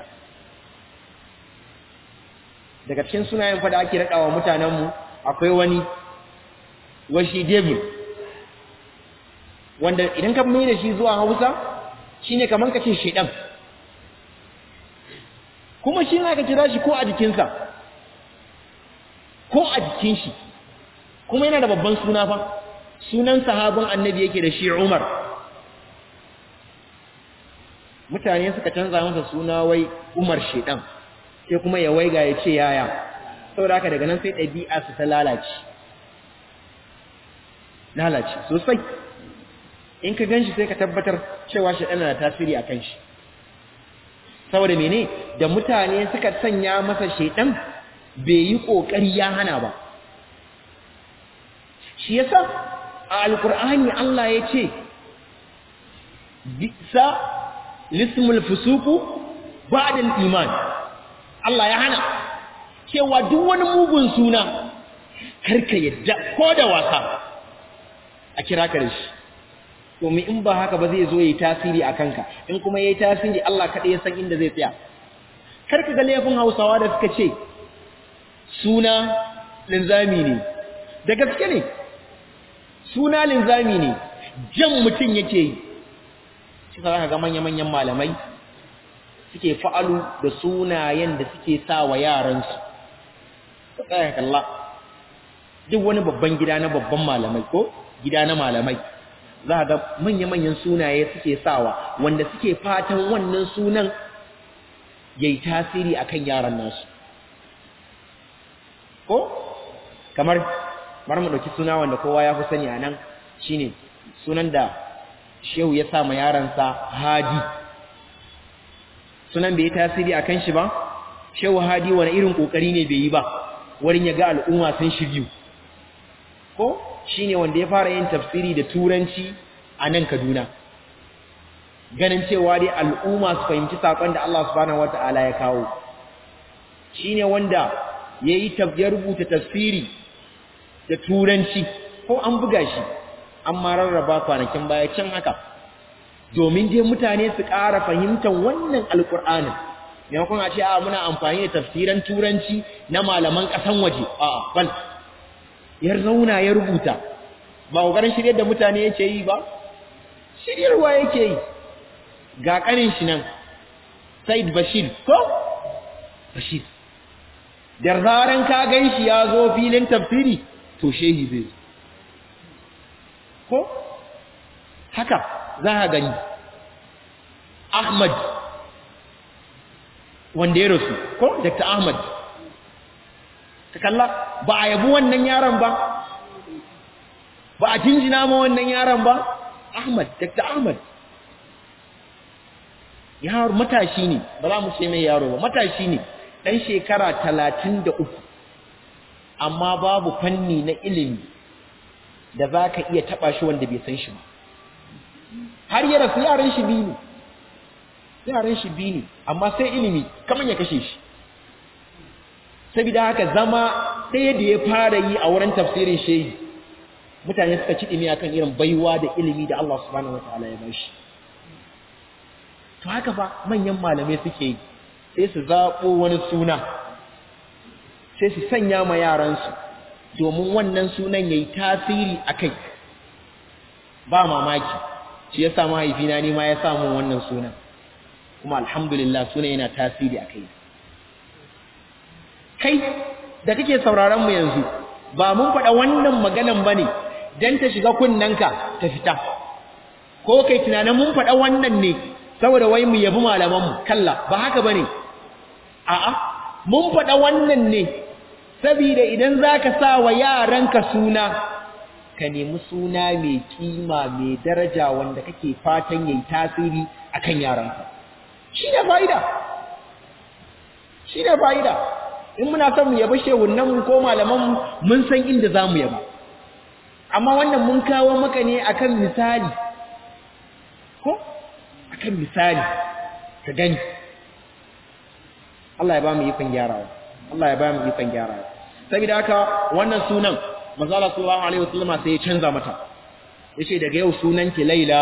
daga cikin sunayen fada ake raɗawa mutanenmu akwai wani washi devil wanda idan ka mai da shi zuwa hausa shine kamar ka ce shaidan kuma shi na ka kira shi ko a jikinsa ko a jikin shi kuma yana da babban suna fa sunan sahabin annabi yake da shi umar mutane suka canza masa suna wai umar shaidan sai kuma ya waiga ya ce yaya saboda haka daga nan sai ɗabi'a su ta lalace lalace sosai in ka ganshi sai ka tabbatar cewa shi ɗana da tasiri a kan shi saboda mene da mutane suka sanya masa shaidan bai yi ƙoƙari ya hana ba shi yasa a alkur'ani Allah ya ce bisa lismul fusuku ba'da iman Allah ya hana cewa duk wani mugun suna karka yadda ko da wasa a kira ka da shi domin in ba haka ba zai zo yayi tasiri a kanka in kuma yayi tasiri Allah kaɗai ya san inda zai tsaya karka ga laifin Hausawa da suka ce suna linzami ne da gaske ne suna linzami ne jan mutum yake yi shi ka ga manya-manyan malamai suke fa'alu da sunayen da suke sa wa yaransu tsaya kalla duk wani babban gida na babban malamai ko gida na malamai za ga manya-manyan sunaye suke sawa wanda suke fatan wannan sunan ya yi tasiri a kan yaran nasu ko kamar bar mu ɗauki suna wanda kowa ya fi sani a nan shine sunan da shehu ya sa ma yaransa hadi sunan bai yi tasiri a kan shi ba shehu hadi wani irin ƙoƙari ne bai yi ba wurin ya ga al'umma sun shiryu ko shine wanda ya fara yin tafsiri da turanci a nan Kaduna ganin cewa dai al'umma su fahimci sakon da Allah subhanahu wataala ya kawo shine wanda yayi ya rubuta tafsiri da turanci ko an buga shi amma rarraba kwanakin baya can haka domin dai mutane su ƙara fahimtar wannan alƙur'anin maimakon a ce a muna amfani da tafsiran turanci na malaman ƙasan waje a bal ya zauna ya rubuta ba ƙoƙarin shiryar da mutane yake yi ba shiryarwa yake yi ga ƙanin shi nan Said Bashir ko Bashir da zaran ka gan shi ya zo filin tafsiri to shehi zai ko haka za ka gani Ahmad wanda ya rasu ko Dr. Ahmad ka kalla ba a yabi wannan yaron ba ba a jinjina ma wannan yaron ba Ahmad Dr. Ahmad yaro matashi ne ba za mu ce mai yaro ba matashi ne dan shekara talatin da uku amma babu fanni na ilimi da za ka iya taɓa shi wanda bai san shi ba har yi rasu yaran shi biyu ne yaran shi biyu ne amma sai ilimi kamar ya kashe shi saboda haka zama ɗaya da ya fara yi a wurin tafsirin shehi mutane suka ci ɗimi akan irin baiwa da ilimi da Allah subhanahu wataala ya bashi to haka fa manyan malamai suke yi sai su zaɓo wani suna sai su sanya ma yaransu domin wannan sunan ya yi tasiri a kai ba mamaki shi ya sa mahaifina ne ma ya samu wannan sunan kuma alhamdulillah sunan yana tasiri a kai kai da kake sauraron mu yanzu ba mun faɗa wannan maganan ba ne don ta shiga kunnanka ta fita ko kai tunanin mun faɗa wannan ne saboda wai mu yabi malamanmu kalla ba haka ba ne a'a mun faɗa wannan ne saboda idan za ka sa wa yaranka suna ka nemi suna mai kima mai daraja wanda kake fatan yayi tasiri akan yaranka shi ne fa'ida shi ne fa'ida in muna son mu yabi shehunanmu ko malamanmu mun san inda za mu yaba amma wannan mun kawo maka ne akan misali ko akan misali ka gani Allah ya ba mu ikon gyarawa Allah ya ba mu ikon gyarawa saboda haka wannan sunan manzo Allah sallallahu alaihi wasallam sai ya canza mata yace daga yau sunan ki Laila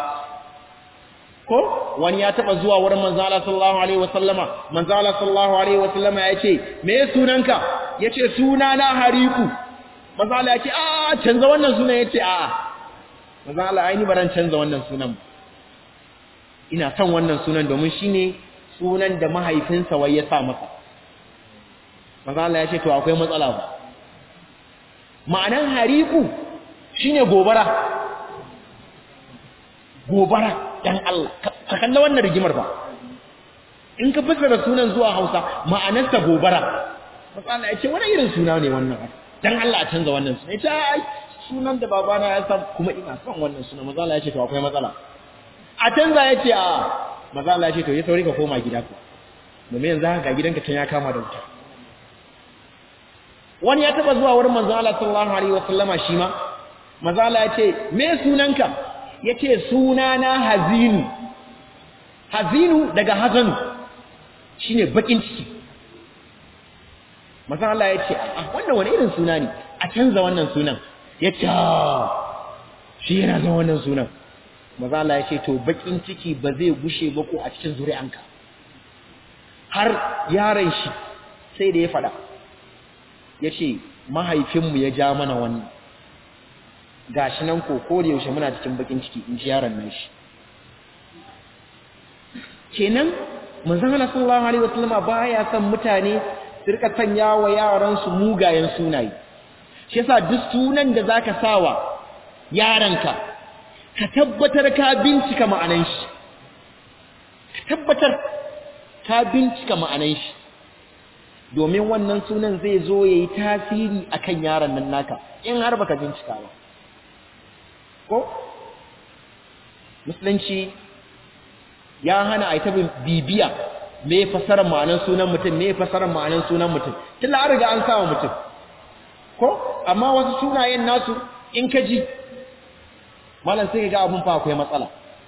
ko wani ya taba zuwa wurin manzo Allah sallallahu alaihi wasallama manzo Allah sallallahu alaihi wasallama yace me sunanka yace suna na Hariku manzo Allah yace a canza wannan sunan yace a manzo Allah ai ni baran canza wannan sunan ina son wannan sunan domin shine sunan da mahaifinsa wai ya sa masa manzo Allah yace to akwai matsala ba ma'anan Hariku shine gobara gobara dan Allah ka kalla wannan rigimar ba in ka fassara sunan zuwa Hausa ma'anarsa gobara matsala ya ce wani irin suna ne wannan dan Allah a canza wannan suna ita ai sunan da babana ya san kuma ina son wannan suna matsala ya ce to akwai matsala a canza ya ce a matsala ya ce to ya sauri ka koma gida ku domin yanzu haka gidanka can ya kama da wuta wani ya taba zuwa wurin manzo Allah sallallahu alaihi wasallama shi ma manzo Allah ya ce me sunanka yace suna na hazinu hazinu daga hazanu shine bakin ciki manzo Allah ya ce a wannan wani irin suna ne a canza wannan sunan yace shi yana son wannan sunan manzo Allah ya ce to bakin ciki ba zai gushe ba ko a cikin zuri'anka har yaron shi sai da ya fada yace mahaifinmu ya ja mana wannan gashi nan ko ko da yaushe muna cikin bakin ciki in ji yaron nan shi kenan manzon Allah sallallahu alaihi wasallama baya son mutane su rika sanya wa yaran su mugayen sunaye shi yasa duk sunan da zaka sawa yaranka ka tabbatar ka bincika ma'anan shi ka tabbatar ka bincika ma'anan shi domin wannan sunan zai zo yayi tasiri akan yaron nan naka in har baka bincika ba ko musulunci ya hana a yi tabin bibiya me fasarar ma'anar sunan mutum me fasarar ma'anar sunan mutum tilla an riga an sawa mutum ko amma wasu sunayen nasu in ka ji malam sai ga abun fa akwai matsala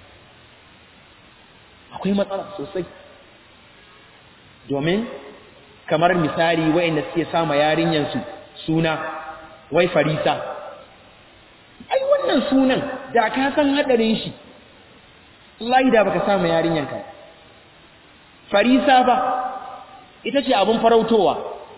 akwai matsala sosai domin kamar misali wayanda suke sama yarinyansu suna wai farisa ai wannan sunan da ka san hadarin shi wallahi da baka samu yarinyanka farisa ba ita ce abun farautowa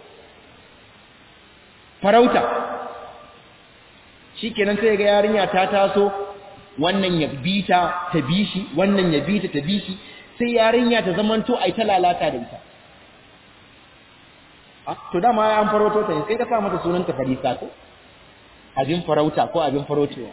farauta shikenan sai ga yarinya ta taso wannan ya bita ta bishi wannan ya bita ta bishi sai yarinya ta zamanto ai ta lalata da ita to dama an farauto ta sai ka sa mata sunanta farisa ko abin farauta ko abin farautewa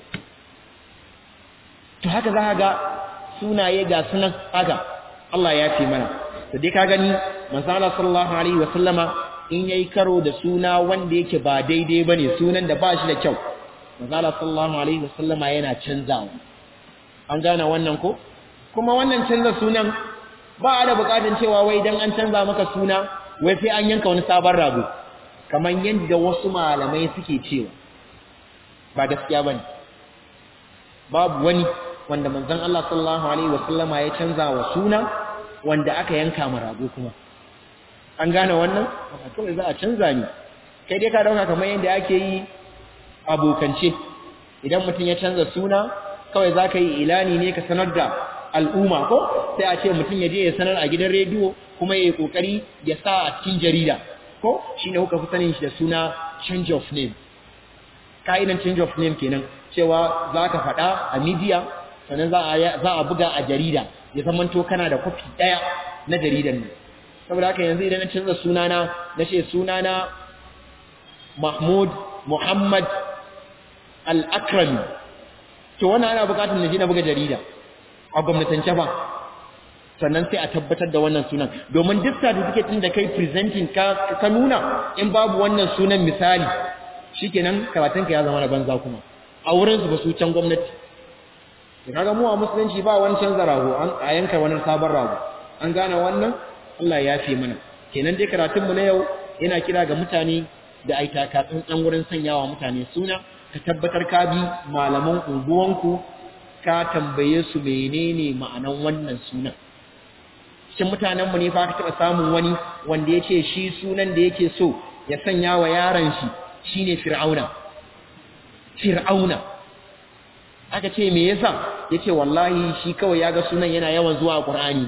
to haka za ka ga sunaye ga sunan haka Allah ya fi mana to dai ka gani manzo Allah sallallahu alaihi wa sallama in yayi karo da suna wanda yake ba daidai bane sunan da ba shi da kyau manzo Allah sallallahu alaihi wa sallama yana canzawa an gane wannan ko kuma wannan canza sunan ba da bukatun cewa wai dan an canza maka suna wai sai an yanka wani sabon rago kamar yadda wasu malamai suke cewa ba gaskiya bane babu wani wanda manzon Allah sallallahu alaihi wasallama ya canza wa suna wanda aka yanka ma rago kuma an gane wannan kawai za a canza ni kai dai ka dauka kamar yadda ake yi abokance idan mutum ya canza suna kawai za ka yi ilani ne ka sanar da al'umma ko sai a ce mutum ya je ya sanar a gidan rediyo kuma ya yi kokari ya sa a cikin jarida ko shine kuka fi sanin shi da suna change of name ka'idan change of name kenan cewa za ka faɗa a media sannan za a buga a jarida ya zamanto kana da kwafi ɗaya na jaridan nan saboda haka yanzu idan na canza sunana na ce sunana mahmud muhammad al-akrami to wannan ana buƙatar na je na buga jarida a gwamnatance ba sannan sai a tabbatar da wannan sunan domin duk certificate din da kai presenting ka ka nuna in babu wannan sunan misali shikenan karatunka ya zama na banza kuma a wurin su ba su can gwamnati da kaga mu a musulunci ba wani canza rago an a yanka wani sabon rago an gane wannan Allah ya fi mana kenan dai karatun mu na yau yana kira ga mutane da ai takatsun dan wurin sanyawa mutane suna ka tabbatar ka bi malaman unguwanku ka tambaye su menene ma'anan wannan sunan cikin mutanenmu ne fa ka taɓa samun wani wanda ya ce shi sunan da yake so ya sanya wa yaron shi shine fir'auna fir'auna aka ce me yasa yace wallahi shi kawai ya ga sunan yana yawan zuwa qur'ani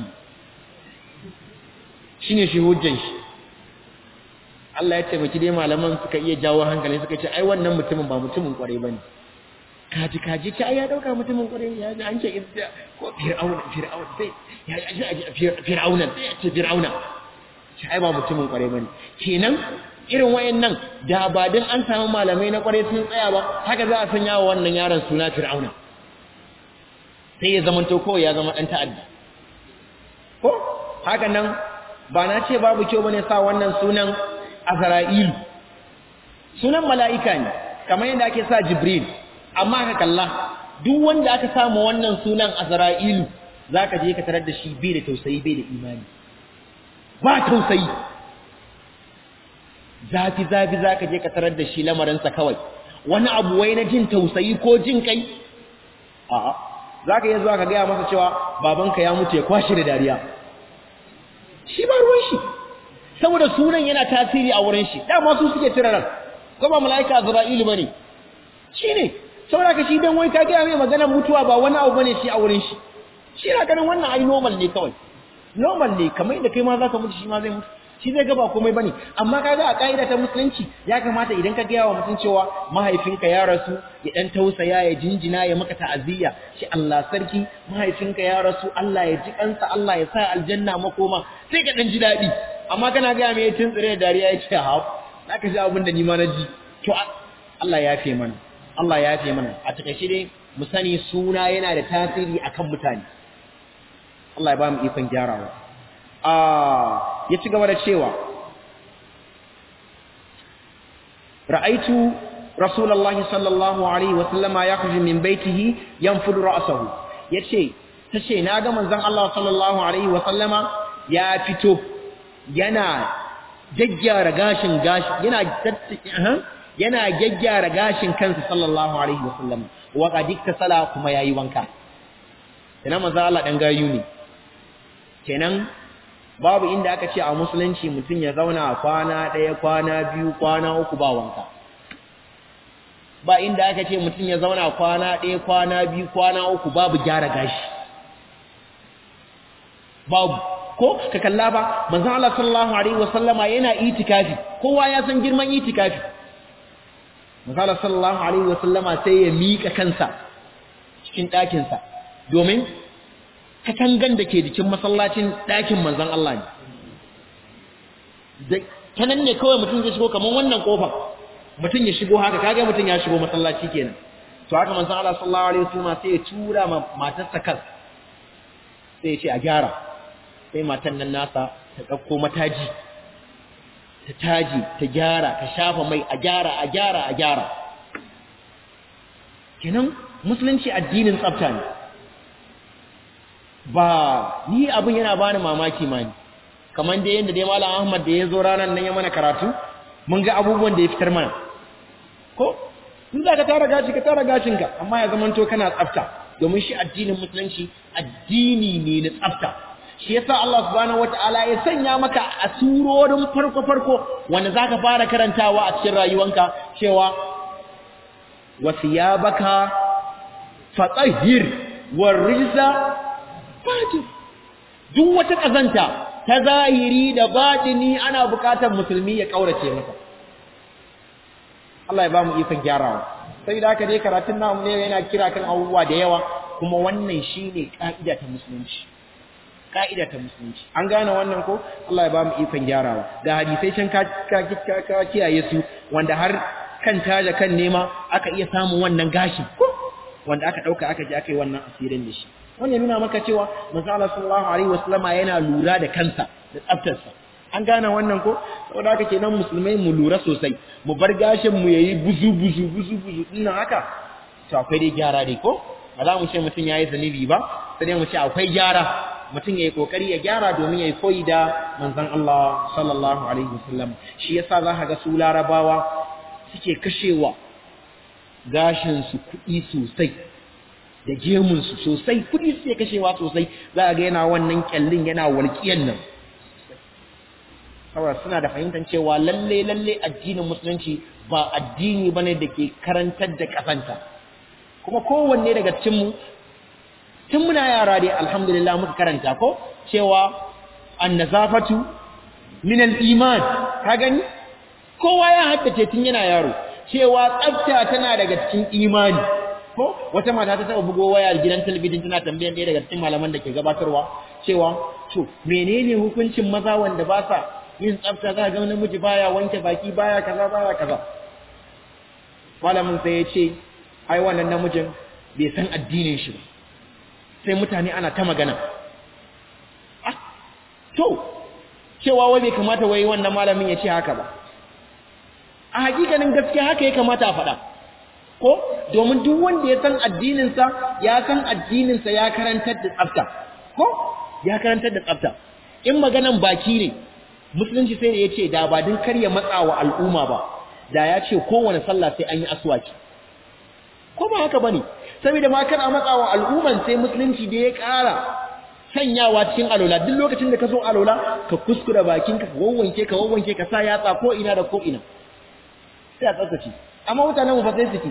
shine shi hujjan shi Allah ya taimaki dai malaman suka iya jawo hankali suka ce ai wannan mutumin ba mutumin kware bane kaji kaji ta ya dauka mutumin kware ya ji an ce idda ko fir'auna fir'auna sai ya ji fir'auna sai ya ce fir'auna shi ai ba mutumin kware bane kenan irin wayannan da ba din an samu malamai na kware sun tsaya ba haka za a sanya wa wannan yaron suna fir'auna sai ya zama to kawai ya zama dan ta'adda ko haka nan ba na ce babu kyau bane sa wannan sunan azra'ilu sunan mala'ika ne kamar yadda ake sa jibril amma ka kalla duk wanda aka samu wannan sunan azra'ilu zaka je ka tarar da shi bai da tausayi bai da imani ba tausayi zafi zafi zaka je ka tarar da shi lamarinsa kawai wani abu wai na jin tausayi ko jin kai a'a zaka iya zuwa ka gaya masa cewa babanka ya mutu ya kwashi da dariya shi ba ruwan shi saboda sunan yana tasiri a wurin shi dama su suke cire ran ko ba malaika azra'ilu bane shine saboda ka shi dan wai ka gaya mai maganar mutuwa ba wani abu bane shi a wurin shi shi na ganin wannan ai normal ne kawai normal ne kamar inda kai ma zaka mutu shi ma zai mutu shi zai gaba komai bane amma kaga a kaida ta musulunci ya kamata idan ka gaya wa mutum cewa mahaifinka ya rasu ya dan tausaya ya jinjina ya maka ta'aziyya shi Allah sarki mahaifinka ya rasu Allah ya ji kansa Allah ya sa aljanna makoma sai ka dan ji dadi amma kana gaya mai tun tsire da dariya ya ce ha zaka ji abin da ni ma na ji to Allah ya yafe mana Allah ya yafe mana a takaice dai mu sani suna yana da tasiri akan mutane Allah ya ba mu ikon gyarawa ya ci gaba da cewa ra'aitu rasulullahi sallallahu alaihi wa sallama yakhruju min baitihi yanfudu ra'sahu yace tace na ga manzon Allah sallallahu alaihi wa sallama ya fito yana gaggyara gashin gashi yana yana gaggyara gashin kansa sallallahu alaihi wa sallam wa qad iktasala kuma yayi wanka ina manzon Allah dan gayu ne kenan babu inda aka ce a musulunci mutum ya zauna kwana ɗaya kwana biyu kwana uku ba wanka ba inda aka ce mutum ya zauna kwana ɗaya kwana biyu kwana uku babu gyara gashi babu ko ka kalla ba manzon Allah sallallahu alaihi wasallama yana itikafi kowa ya san girman itikafi manzon Allah sallallahu alaihi wasallama sai ya mika kansa cikin ɗakinsa domin katangan da ke jikin masallacin ɗakin manzan Allah ne. Ta nan ne kawai mutum zai shigo kamar wannan ƙofar, mutum ya shigo haka, kaga mutum ya shigo masallaci kenan. To haka manzan Allah sallallahu Alaihi wasallam sai ya tura ma matarsa kan, sai ya ce a gyara, sai matan nan nasa ta ɗauko mataji, ta taji, ta gyara, ta shafa mai a gyara, a gyara, a gyara. Kenan musulunci addinin tsafta ne. ba ni abin yana bani mamaki ma ni kamar da yanda dai malam Ahmad da ya zo ranar nan ya mana karatu mun ga abubuwan da ya fitar mana ko in za ka tara gashi ka tara gashinka amma ya zamanto kana tsafta domin shi addinin musulunci addini ne na tsafta shi yasa Allah subhanahu wataala ya sanya maka a surorin farko farko wanda zaka fara karantawa a cikin rayuwanka cewa wasiyabaka fatahhir warrijsa fatir duk wata kazanta ta zahiri da batini ana bukatar musulmi ya kaurace mata Allah ya ba mu ikon gyarawa sai da haka dai karatun namu ne yana kira kan abubuwa da yawa kuma wannan shine ka'ida ta musulunci ka'ida ta musulunci an gane wannan ko Allah ya ba mu ikon gyarawa da hadisai can ka ka kiyaye su wanda har kan taja kan nema aka iya samun wannan gashi wanda aka dauka aka je aka yi wannan asirin da shi wannan nuna maka cewa manzo Allah sallallahu alaihi wasallama yana lura da kansa da tsaftarsa an gane wannan ko saboda haka kenan musulmai mu lura sosai mu bar gashin mu yayi buzu buzu buzu buzu dinnan haka to akwai dai gyara dai ko ba za mu ce mutum yayi zanibi ba sai mu ce akwai gyara mutum yayi kokari ya gyara domin yayi koyi da manzon Allah sallallahu alaihi wasallam shi yasa za ka ga su larabawa suke kashewa gashin su kuɗi sosai da gemunsu sosai kudi suke kashewa sosai za a ga yana wannan kyallin yana walƙiyan nan saboda suna da fahimtar cewa lalle lalle addinin musulunci ba addini bane da ke karantar da kasanta kuma kowanne daga cikin mu tun muna yara dai alhamdulillah muka karanta ko cewa annazafatu min al-iman ka gani kowa ya haddace tun yana yaro cewa tsafta tana daga cikin imani ko wata mata ta taba bugo waya gidan talabijin tana tambayan ɗaya daga cikin malaman da ke gabatarwa cewa to menene hukuncin maza wanda ba sa yin tsafta za ga namiji baya wanke baki baya kaza baya kaza malamin sai ya ce ai wannan namijin bai san addinin shi ba sai mutane ana ta magana ah to cewa wai bai kamata wai wannan malamin ya ce haka ba a hakikanin gaskiya haka ya kamata a faɗa ko domin duk wanda ya san addininsa ya san addininsa ya karantar da tsafta ko ya karantar da tsafta in maganan baki ne musulunci sai da ya ce da ba din karya matsa wa al'umma ba da ya ce kowane sallah sai an yi aswaki ko ba haka bane saboda ma kana matsa wa al'umman sai musulunci da ya ƙara sanyawa cikin alola duk lokacin da ka zo alola ka kuskura bakinka ka wawwanke ka wawwanke ka sa yatsa ko ina da ko ina sai a tsaftace amma mutanen mu fa sai su ki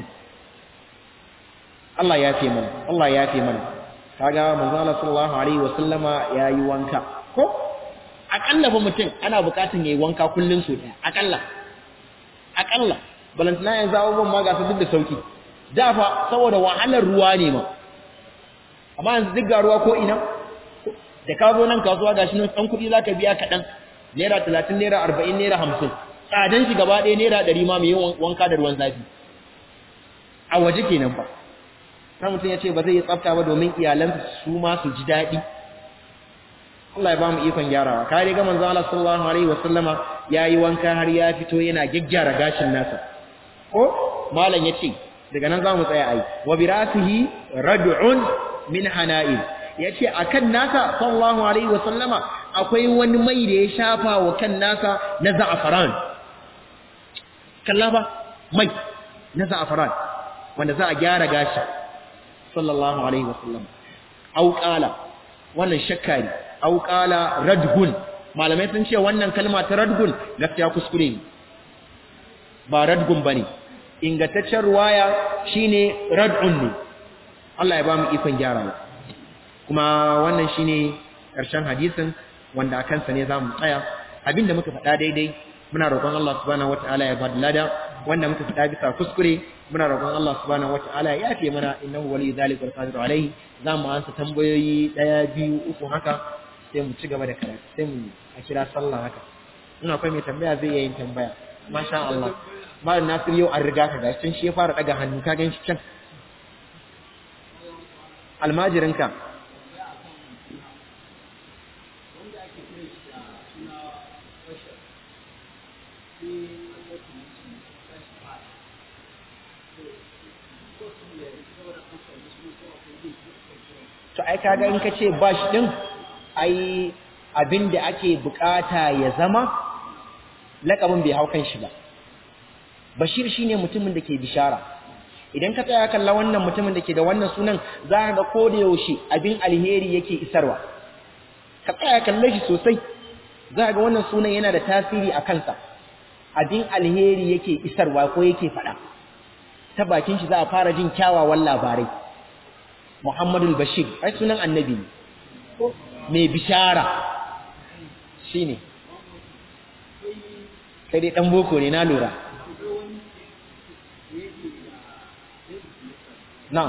Allah ya fi mana Allah ya fi mana kaga manzo Allah sallallahu alaihi wa sallama yayi wanka ko akalla ba mutum ana bukatun yayi wanka kullun so daya akalla akalla balantana yanzu abubuwan ma ga su duk da sauki da fa saboda wahalar ruwa ne ma amma yanzu duk ga ruwa ko ina da ka zo nan kasuwa gashi nan dan kuɗi zaka biya kaɗan naira talatin naira arba'in naira hamsin tsadan shi gaba ɗaya naira ɗari ma mai yin wanka da ruwan zafi a waje kenan fa sai mutum ya ce ba zai yi tsafta ba domin iyalansa su ma su ji daɗi Allah ya ba mu ikon gyarawa ka riga manzo Allah sallallahu alaihi wasallama yayi wanka har ya fito yana gyaggyara gashin nasa ko malam yace daga nan zamu tsaya ai wa birasihi rad'un min hana'il yace akan nasa sallallahu alaihi wasallama akwai wani mai da ya shafa wa kan nasa na za'afaran kalla ba mai na za'afaran wanda za a gyara gashi sallallahu alaihi wasallam au qala wannan shakka ne au qala radgun malamai sun ce wannan kalma ta radgun gaskiya kuskure ne ba radgun bane ingantaccen ruwaya shine rad'un ne Allah ya ba mu ikon gyarawa kuma wannan shine karshen hadisin wanda akan sa ne zamu tsaya abinda muka faɗa daidai muna roƙon Allah subhanahu wataala ya bada lada wanda muka faɗa bisa kuskure muna roƙon Allah subhanahu wataala ya yafe mana innahu waliyyu zalika wal qadiru alayhi zamu ansa tambayoyi daya biyu uku haka sai mu ci gaba da karatu sai mu a kira sallah haka in akwai mai tambaya zai iya yin tambaya masha Allah malam Nasir yau an riga ka gashi shi ya fara daga hannu ka gan shi can almajirinka to ai kaga in ka ce bash din ai abin da ake bukata ya zama lakabin bai hau kan shi ba bashir shine mutumin da ke bishara idan ka tsaya kalla wannan mutumin da ke da wannan sunan za ka ga ko da yaushe abin alheri yake isarwa ka tsaya kalle shi sosai za ka ga wannan sunan yana da tasiri a kansa abin alheri yake isarwa ko yake faɗa ta bakin shi za a fara jin kyawawan labarai Muhammadul Bashir ai sunan annabi ne mai bishara shine kai dai dan boko ne na lura na'am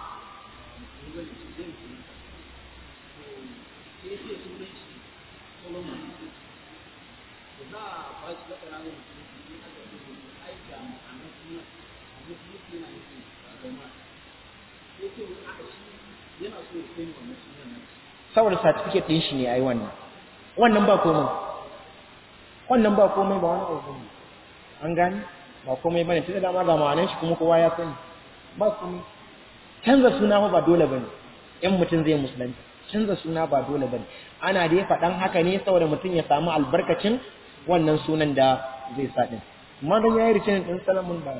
saboda certificate din shi ne ai wannan wannan ba komai wannan ba komai ba wani abu ne an gani ba komai bane tunda dama ga ma'anar shi kuma kowa ya sani ba komai canza suna ba dole bane in mutum zai musulunci canza suna ba dole bane ana da faɗan haka ne saboda mutum ya samu albarkacin wannan sunan da zai sa din amma dan yayi ricin din salamun ba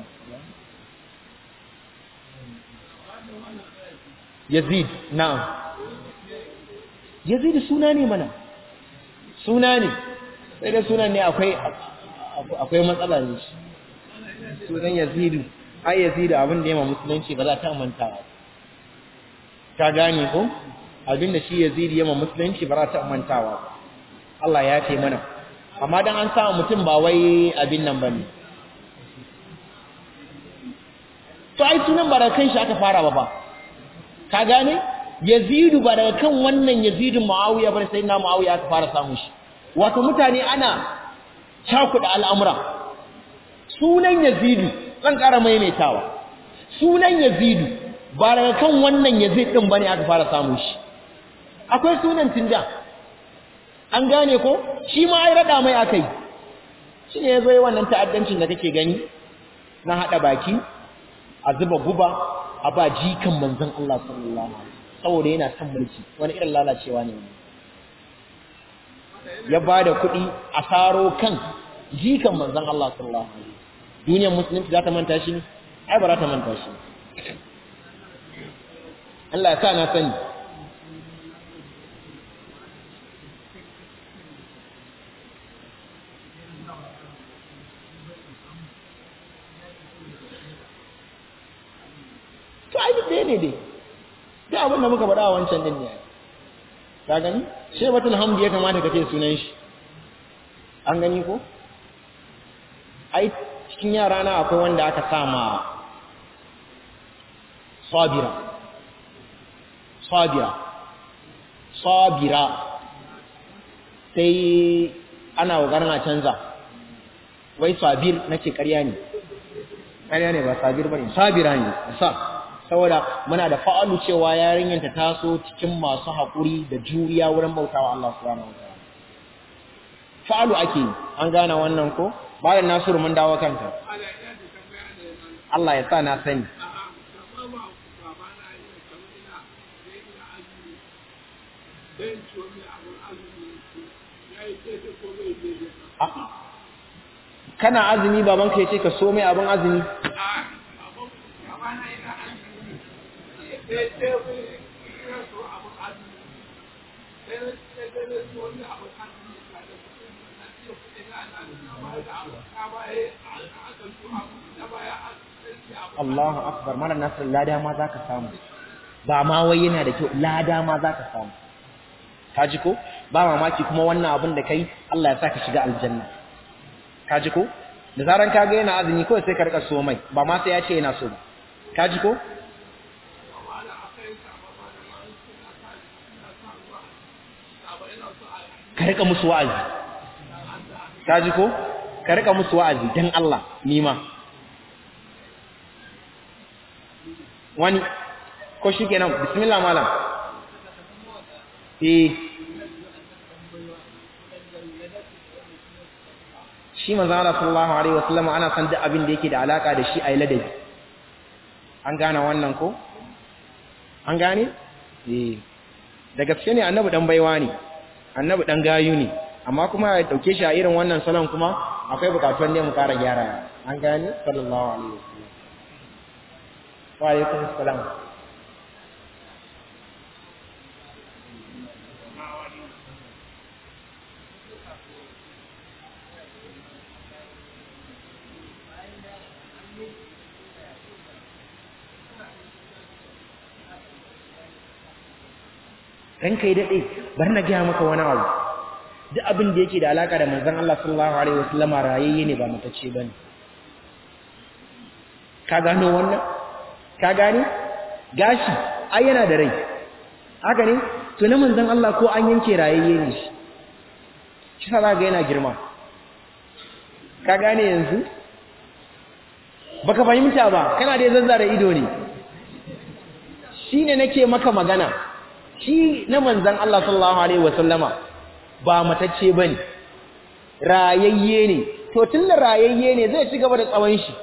Yazid na'am Yazid suna ne mana suna ne sai dai sunan ne akwai akwai matsala ne shi sunan yazidu ai yazidu abin da yama musulunci ba za ta mantawa ka gane ko abin da shi yazidu yama musulunci ba za ta mantawa Allah ya ce mana amma dan an sa mutum ba wai abin nan bane to ai sunan ba daga kan shi aka fara ba ba ka gane yazidu ba daga kan wannan yazidu muawiya bane sai na muawiya aka fara samu shi wato mutane ana cakuɗa al'amura sunan yazidu zan ƙara maimaitawa sunan yazidu ba daga kan wannan yazid ɗin bane aka fara samu shi akwai sunan tinda an gane ko shi ma ai rada mai akai shi ne yazo wannan ta'addancin da kake gani na hada baki a zuba guba a ba jikan manzon Allah sallallahu alaihi wasallam saboda yana son mulki wani irin lalacewa ne ya ba da kuɗi a saro kan jikan manzan Allah sallallahu alaihi wasallam duniyar musulunci za ta manta shi ai ba za ta manta shi Allah ya sa na sani to ai duk ɗaya ne dai duk abin da muka faɗa a wancan din ne ka gani shebatul hamdi ya kamata ka ce sunan shi an gani ko ai cikin yara na akwai wanda aka sa ma sabira sabira sabira sai ana kokarin a canza wai sabir nace ƙarya ne ƙarya ne ba sabir bane sabira ne sa saboda muna da fa'alu cewa yarinyar ta taso cikin masu haƙuri da juriya wurin bautawa Allah subhanahu wataala fa'alu ake an gane wannan ko bayan nasiru mun dawo kanta Allah ya sa na sani kana azumi babanka ya ce ka so mai abin azumi Allahu akbar mara nasir lada ma za ka samu ba ma wai yana da kyau lada ma za ka samu ka ji ko ba mamaki kuma wannan abin da kai Allah ya sa ka shiga aljanna ka ji ko da zaran ka ga yana azumi kawai sai ka rika so mai ba ma sai ya ce yana so ba ka ji ko ka rika musu wa'azi ka ji ko ka rika musu wa'azi dan Allah nima wani ko shi kenan bismillah malam eh shi manzo Allah sallallahu alaihi wasallam ana san duk abin da yake da alaka da shi ayi ladabi an gane wannan ko an gane eh da gaske ne annabi dan baiwa ne annabi dan gayu ne amma kuma ya dauke shi a irin wannan salon kuma akwai bukatun ne mu kara gyara an gane sallallahu alaihi wasallam wa alaikum assalam dan kai dade bar na ga maka wani abu duk abin da yake da alaka da manzon Allah sallallahu alaihi wasallama rayayye ne ba mutacce bane ka gano wannan ka gane gashi ai yana da rai haka ne to na manzon Allah ko an yanke rayayye ne shi shi sa ga yana girma ka gane yanzu baka fahimta ba kana da zazzara ido ne shine nake maka magana shi na manzan Allah sallallahu alaihi wasallama ba matacce bane rayayye ne to tunda rayayye ne zai ci gaba da tsawon shi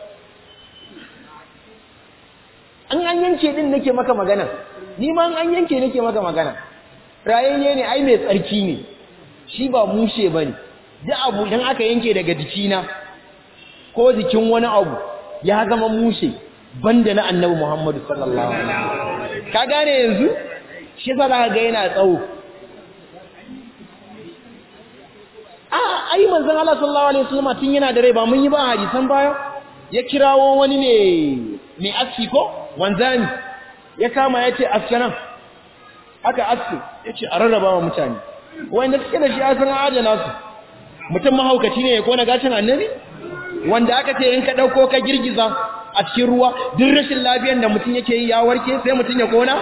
an an yanke din nake maka magana ni ma an yanke nake maka magana rayayye ne ai mai tsarki ne shi ba mushe bane duk abu idan aka yanke daga jikina ko jikin wani abu ya zama mushe banda na annabi Muhammadu sallallahu alaihi wasallam ka gane yanzu shi za ka ga yana tsawo a ai manzon Allah sallallahu alaihi wasallam tun yana da rai ba mun yi ba hadisan baya ya kirawo wani ne mai aski ko wanzani ya kama ya ce askanan aka aske ya ce a rarraba wa mutane wanda suke da shi asan adana su mutum mahaukaci ne ya kona gashin annabi wanda aka ce in ka ɗauko ka girgiza a cikin ruwa duk rashin lafiyar da mutum yake yi ya warke sai mutum ya kona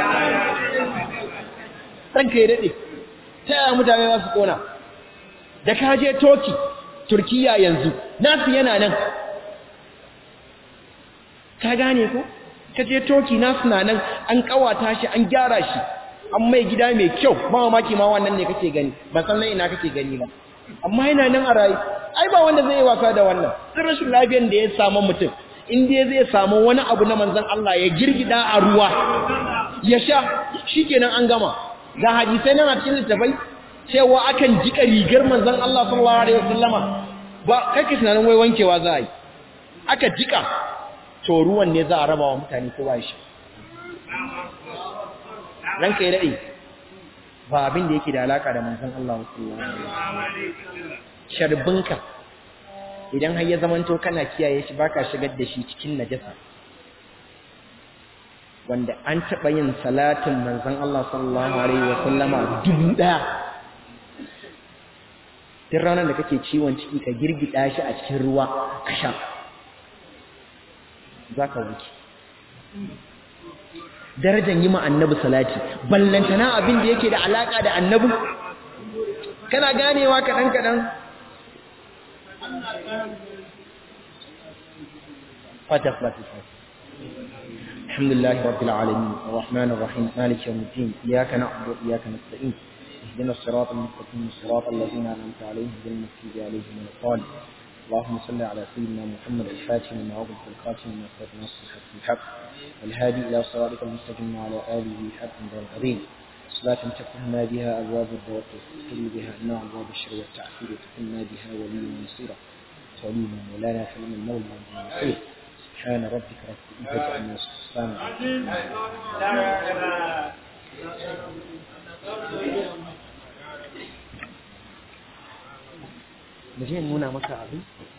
ranka ya daɗe ta yaya mutane za su kona da ka je toki turkiya yanzu nasu yana nan ka gane ko ka je toki nasu na nan an kawata shi an gyara shi an mai gida mai kyau ba mamaki ma wannan ne kake gani ba san nan ina kake gani ba amma yana nan a rayu ai ba wanda zai yi wasa da wannan sun rashin lafiyar da ya samu mutum in dai zai samu wani abu na manzon Allah ya girgida a ruwa ya sha shikenan an gama ga hadisai nan a cikin littafai cewa akan jika rigar manzon Allah sallallahu alaihi wasallama ba kake tunanin wai wankewa za a yi aka jika to ruwan ne za a raba wa mutane kowa shi ranka ya daɗe ba abin da yake da alaka da manzon Allah sallallahu alaihi wasallam sharbinka idan har ya zamanto kana kiyaye shi baka shigar da shi cikin najasa wanda an taɓa yin salatin manzon Allah sallallahu alaihi wasallama dubu ɗaya duk ranar da kake ciwon ciki ka girgida shi a cikin ruwa ka sha za ka wuce darajar yi ma annabi salati ballantana abin da yake da alaka da annabi kana ganewa kaɗan-kaɗan fata fata fata الحمد لله رب العالمين الرحمن الرحيم مالك يوم الدين إياك نعبد وإياك نستعين اهدنا الصراط المستقيم الصراط الذين أنعمت عليهم غير المغضوب عليهم ولا الضالين اللهم صل على سيدنا محمد الفاتح لما أغلق الخاتم لما سبق نصر الحق الحق والهادي إلى صراطك المستقيم وعلى آله حق العظيم صلاة تفتحنا بها أبواب الدعوة وتستقل بها أنواع أبواب الشر والتعفير وتكلنا بها وليا ونصيرا ولينا مولانا فلم المولى والنصير سبحان ربك رب العزة عما يصفون Mu je nuna maka abin?